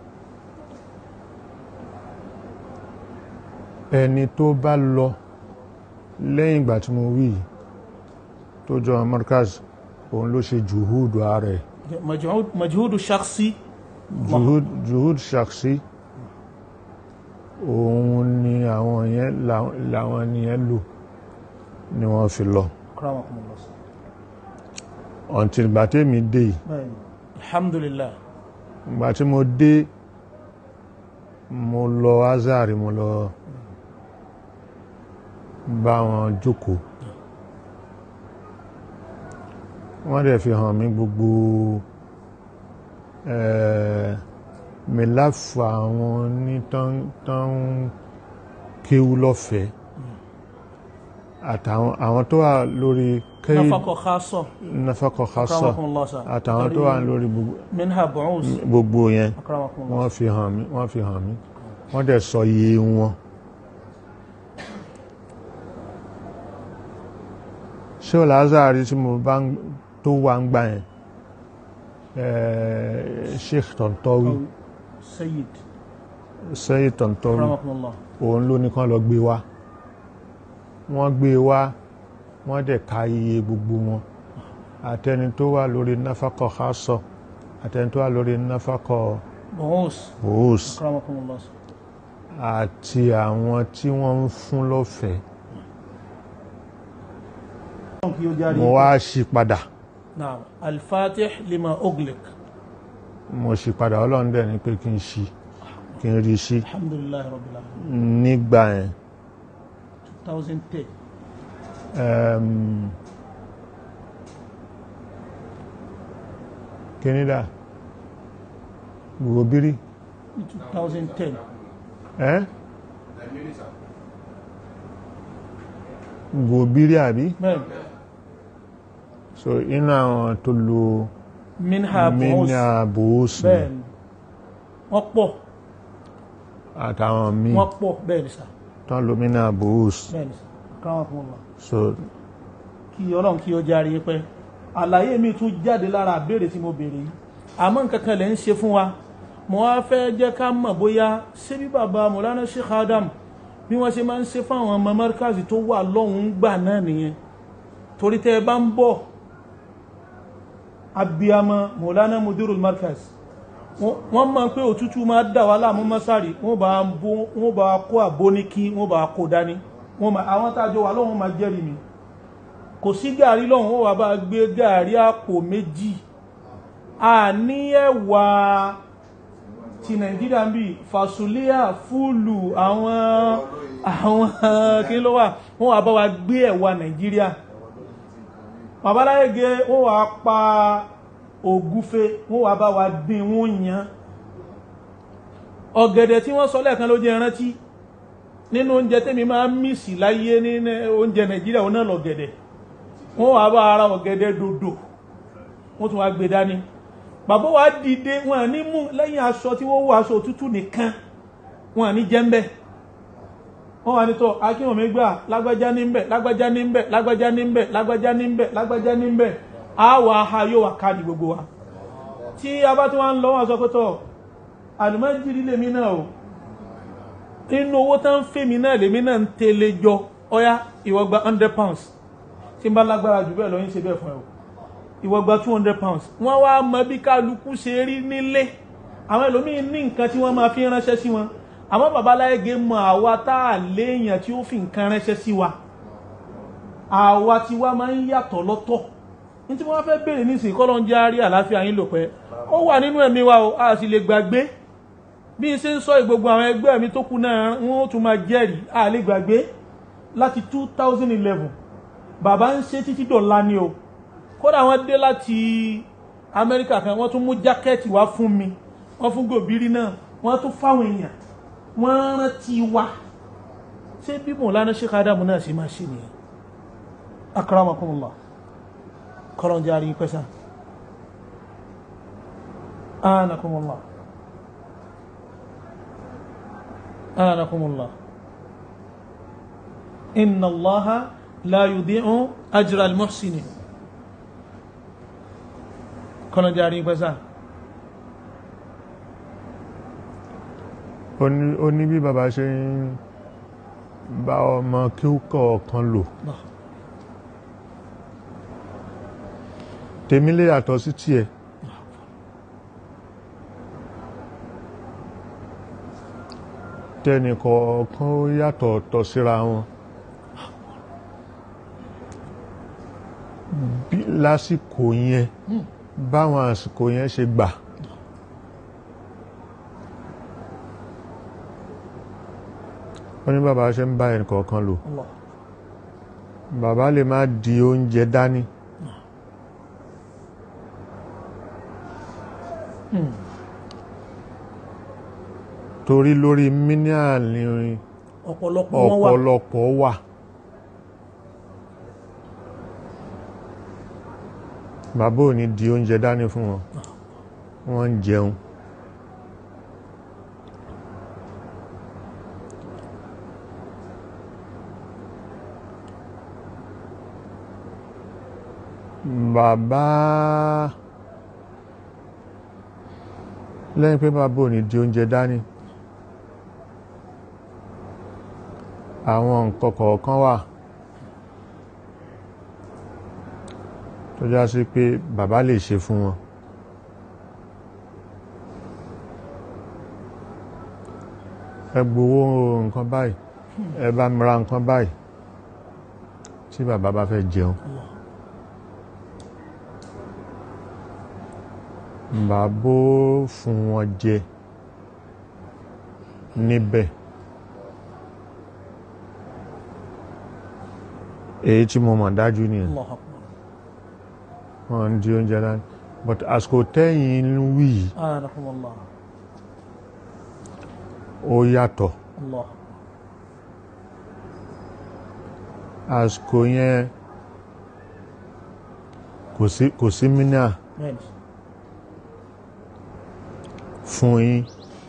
Speaker 1: ẹni tó bá lọ lẹ́yìn ìgbà tí mo wí yìí tó jọ Markaz òun ló ṣe jùhúdù ààrẹ
Speaker 2: majhud majhudu shakhsi
Speaker 1: juhud juhud shaksi òun ni àwọn yẹn làwọn- làwọn nìyẹn lò ni wọ́n fi lọ
Speaker 2: akramakumullah
Speaker 1: until ìgbà tèmi dé yìí
Speaker 2: bẹ́ẹ̀ni alhamdulillah
Speaker 1: ìgbà tí mo dé mo lọ azari mo lọ bá wọn jókòó wọ́n dẹ̀ fi hàn mí gbogbo eh, mẹ́láfù àwọn ní tán tán kéwú lọ́fẹ̀ẹ́ àtàwọn àwọn tó wà lórí kéwú
Speaker 2: nafakọ khasọ
Speaker 1: nafakọ̀ khasa
Speaker 2: akramakumullah sa
Speaker 1: àtàwọn tó wà lórí gbogbo
Speaker 2: minha bu'us
Speaker 1: gbogbo yẹn
Speaker 2: akramakumullah
Speaker 1: wọ́n fi hàn mí wọ́n fi hàn mí wọ́n dẹ̀ sọ iye wọn ṣé o lázàrí tí mo bá ń- tó wà ń gbà yẹn eh, sheikh tontowi
Speaker 2: sayyid
Speaker 1: sẹ́yìn tontowi
Speaker 2: akramakumullah
Speaker 1: òun ló ní kán lọ gbé wá wọ́n gbé wá wọ́n dẹ̀ ka iye gbogbo wọn àtẹni tó wà lórí náfàkọ̀ khasọ àtẹni tó wà lórí náfàkọ̀
Speaker 2: bu'us
Speaker 1: bòós
Speaker 2: akramakumullah
Speaker 1: àti àwọn tí wọ́n ń fún lọ́fẹ̀ẹ́
Speaker 2: kí ó járe
Speaker 1: mo wá ṣí padà
Speaker 2: naam al-fatih lima ughliq
Speaker 1: mo ṣí padà ọlọ́run dẹ̀ ní pé kí n ṣí kí n rí ṣí
Speaker 2: alhamdulillah rabbil alamin
Speaker 1: nígbà yẹn
Speaker 2: 2010
Speaker 1: um, kínídà gbogbo
Speaker 2: 2010
Speaker 1: ẹ́ gbòbírí àbí
Speaker 2: bẹ́ẹ̀ni
Speaker 1: so inú àwọn tó lo
Speaker 2: minha bu'us
Speaker 1: mínà bòósù
Speaker 2: bẹ́ẹ̀ni wọ́n pọ̀
Speaker 1: àtàwọn míì
Speaker 2: wọ́n pọ̀ bẹ́ẹ̀ni sà
Speaker 1: tán lo mínà bòósù
Speaker 2: bẹ́ẹ̀ni sà akramakumullah
Speaker 1: so
Speaker 2: kí ọlọ́run kí ó járe pẹ́ àlàyé mi tún jáde lára àbèrè tí mo béèrè yìí àmọ́ nǹkan kan lẹ̀ ń ṣe fún wa mo wá fẹ́ jẹ́ ká mọ̀ bóyá ṣé bí bàbá Mọ̀lánà Sheikh Adam bí wọ́n ṣe máa ń ṣe fáwọn ọmọ mọ́ríkàzì tó wà lọ́hùn-ún gbà náà nìyẹn torí tẹ́ ẹ bá ń bọ̀ abiyamọ Mọ̀lánà mudirul markaz wọ́n- wọ́n mọ̀ pé òtútù máa dà wá láàmú mọ́sárì wọ́n bá ń bó- wọ́n bá kó àbóníkí wọ́n bá kó dání wọ́n máa- àwọn tájọ wà lọ́hùn máa jẹ́rìí mi kò sí gàrí lọ́hùn ó wà bá gbé gàrí àpò méjì a ní ẹ̀wà ti nàìjíríà ń bí fàṣùlíà fúlù àwọn àwọn kí ló wà wọ́n wà bá wa gbé ẹ̀wà nàìjíríà babaláyége wọ́n wà pa ògúfe wọ́n wà bá wa dín wọ́n yan ọ̀gẹ̀dẹ̀ tí wọ́n sọ lẹ́ẹ̀kan ló jẹ́ rántí nínú oúnjẹ tẹ́mi máa ń mísì láyé nínú oúnjẹ nàìjíríà òun náà lọ̀gẹ̀dẹ̀ wọ́n wà bá ara ọ̀gẹ̀dẹ̀ dòdò wọ́n tún wá gbé dání bàbá wa dìde wọn à ní mú lẹ́yìn aṣọ tí wọ́n wọ aṣọ òtútù nìkan wọn à ní jẹ́ńbẹ́ wọ́n wà nítọ́ akínwọ̀mí gbà lágbájá ní ń bẹ̀ lágbájá ní ń bẹ̀ lágbájá ní ń bẹ̀ lágbájá ní ń bẹ̀ lágbájá ní ń bẹ̀ á wà á yóò wà ká ní gbogbo wa tí a bá tí wọ́n ń lọ wọn sọ pé tọ́ àlùmọ́jìrì lèmi náà o inú owó tán ń fèmí náà lèmi náà ń tẹ̀lé jọ ọ̀yá ìwọ gba hundred pounds tí n bá lágbára jù bẹ́ẹ̀ lọ yín ṣe bẹ́ẹ̀ fún ẹ o ìwọ gba two hundred pounds wọ́n wá mọ bí kálukú ṣe rí nílé àwọn ẹlòmíín ní nǹkan tí wọ́n máa fi ránṣẹ́ sí wọn àmọ́ babaláyége mọ àwa tá a léèyàn tí ó fi nǹkan ránṣẹ́ sí wa àwa tí wá máa ń yàtọ̀ lọ́tọ̀ ní tí wọ́n fẹ́ béèrè nísìnyí kọ́ ló ń jẹ́ àárí àlàáfíà yín lò pẹ́ ó wà nínú ẹ̀mí wa o a sì lè gbàgbé bí n ṣe ń sọ ìgbogbo àwọn ẹgbẹ́ mi tó kù náà wọ́n ó tún máa jẹ́rìí a lè gbàgbé láti two thousand eleven bàbá ń ṣe títí dọ̀la ni o kódà wọ́n dé láti amẹ́ríkà kan wọ́n tún mú jákẹ́ẹ̀tì wá fún mi wọ́n fún gòbírí náà wọ́n tún fáwọn èèyàn wọ́n rántí wa ṣé bí Mọ̀lánà Sheikh Adamu náà ṣe máa ṣe nìyẹn akramakumullah kọ́lọ́n jẹ́ àríyìn pẹ́sà anakumullah anakumullah inna allaha la yudi'u ajra al-muhsinin kọ́lọ́n jẹ́ àríyìn pẹ́sà
Speaker 1: ó ní ó ní bí bàbá ṣe ń bá ọmọ kí ó kọ̀ọ̀kan lò tèmi lè yàtọ̀ sí tiẹ̀ tẹnìkọ̀ọ̀kan ó yàtọ̀ ọ̀tọ̀ síra wọn bí lásìkò yẹn báwọn àsìkò yẹn ṣe gbà wọ́n ní bàbá ṣe ń bá ẹnìkọ̀ọ̀kan lò
Speaker 2: Allah
Speaker 1: bàbá lè má di oúnjẹ dání
Speaker 2: Hmm.
Speaker 1: torí lórí mílíọ̀nù
Speaker 2: ọ̀pọ̀lọpọ̀ wọn wà
Speaker 1: ọ̀pọ̀lọpọ̀ wà bàbá ò ní di oúnjẹ dání fún wọn wọ́n ń jẹun bàbá lẹ́yìn pé bàbá ò ní di oúnjẹ dání àwọn nǹkan kọ̀ọ̀kan wà tó já sí pé bàbá lè ṣe fún wọn ẹ gbowó nǹkan báyìí ẹ bá mi ra nǹkan báyìí tí bàbá bá fẹ́ jẹun
Speaker 2: Allah
Speaker 1: bàbá ó fún wọn jẹ níbẹ̀ èyí tí mo mọ̀ dájú nìyẹn
Speaker 2: Allah akbar
Speaker 1: wọ́n ń di oúnjẹ dání but àsìkò tẹ́yìn ń wí yìí
Speaker 2: anakumullah
Speaker 1: ó yàtọ̀
Speaker 2: Allah
Speaker 1: àsìkò yẹn kò sí kò sí mínà
Speaker 2: bẹ́ẹ̀ni
Speaker 1: fún yín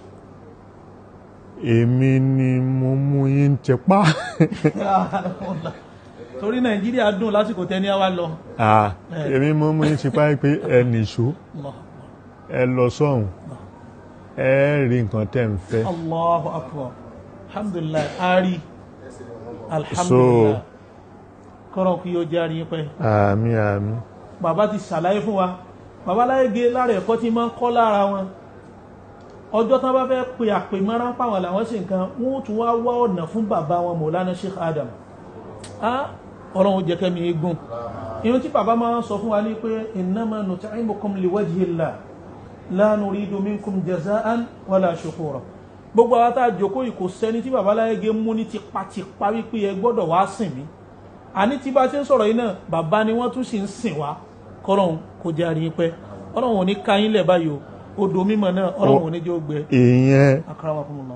Speaker 1: èmi ni mo mú yín tẹpá
Speaker 2: Anakumullah. torí nàìjíríà dùn lásìkò tẹ́ni àwa lọ
Speaker 1: Ah, èmi mo mú yín tẹpá pé ẹ nìṣó
Speaker 2: Allah
Speaker 1: ẹ lọ sọ́hùn ẹ rí nǹkan tẹ́ ń fẹ́
Speaker 2: Allahu akbar alhamdulillah ari alhamdulillah kọ́rọ̀ kí yóò jẹ́ àríyìn pẹ́
Speaker 1: àmì àmì
Speaker 2: bàbá ti ṣàlàyé fún wa bàbá láyé gé lára ẹ̀kọ́ tí máa ń kọ́ lára wọn ọjọ́ tán bá fẹ́ pe àpè mọ́ra pàwọn làwọn sì nǹkan wọ́n ó tún wá wá ọ̀nà fún bàbá wọn Mọ̀lánà Sheikh Adam á ọlọ́run jẹ́ kẹ́mi eégún irun tí bàbá máa ń sọ fún wa ní pé innama nut'imukum liwajhillah la nuridu minkum jaza'an wala shukura gbogbo àwọn tá a jókòó yìí kò sẹ́ni tí bàbá láyé gé mú ní tipátipá wípé ẹ gbọ́dọ̀ wá sìn mí àní tí bá ṣe ń sọ̀rọ̀ yìí náà bàbá ni wọ́n tún sì ń sìn wá kọ́lọ́hún kò jẹ́ àríyìn pẹ́ ọlọ́run ò ní ka yín lẹ̀ báyìí o odò mímọ́ náà ọlọ́run ò ní jẹ́ ó gbẹ
Speaker 1: ìyẹn
Speaker 2: akramakumullah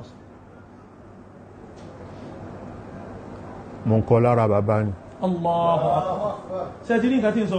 Speaker 1: mo ń kọ́ lára bàbá ni
Speaker 2: Allahu akbar ṣe ti ní nǹkan tí ń sọ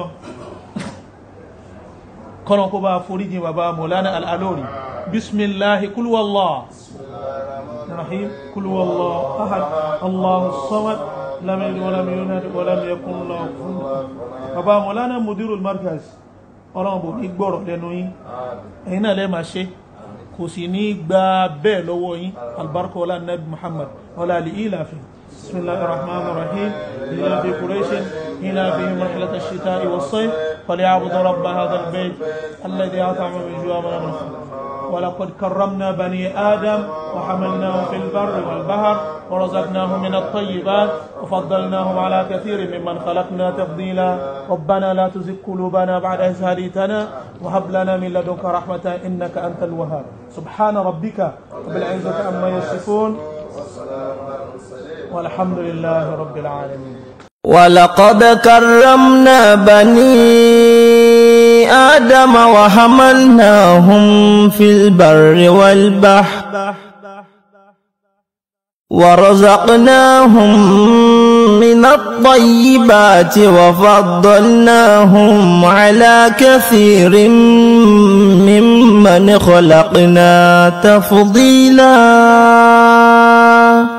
Speaker 2: kọ́nà kó bá foríjì bàbá Mawlana al-Alori bismillahi kul wallah rahim kul wallah ahad Allahu samad lam yalid wa lam yulad wa lam yakun lahu kufuwan ahad bàbá Mawlana mudirul markaz ọlọ́run bò ní gbọ́rọ̀ lẹ́nu yín ẹ̀yin náà lẹ́ẹ̀ máa ṣe kò sì ní gba bẹ́ẹ̀ lọ́wọ́ yín albarka wala nabi muhammad wala ali ilafi بسم الله الرحمن الرحيم إلى في قريش إلى في مرحلة الشتاء والصيف فليعبدوا رب هذا البيت الذي أطعم من جوع من الخوف ولقد كرمنا بني آدم وحملناهم في البر والبحر ورزقناهم من الطيبات وفضلناهم على كثير ممن خلقنا تفضيلا ربنا لا تزغ قلوبنا بعد إذ هديتنا وهب لنا من لدنك رحمة إنك أنت الوهاب سبحان ربك رب العزة عما يصفون والحمد لله رب العالمين
Speaker 3: ولقد كرمنا بني آدم وحملناهم في البر والبحر ورزقناهم من الطيبات وفضلناهم على كثير ممن خلقنا تفضيلا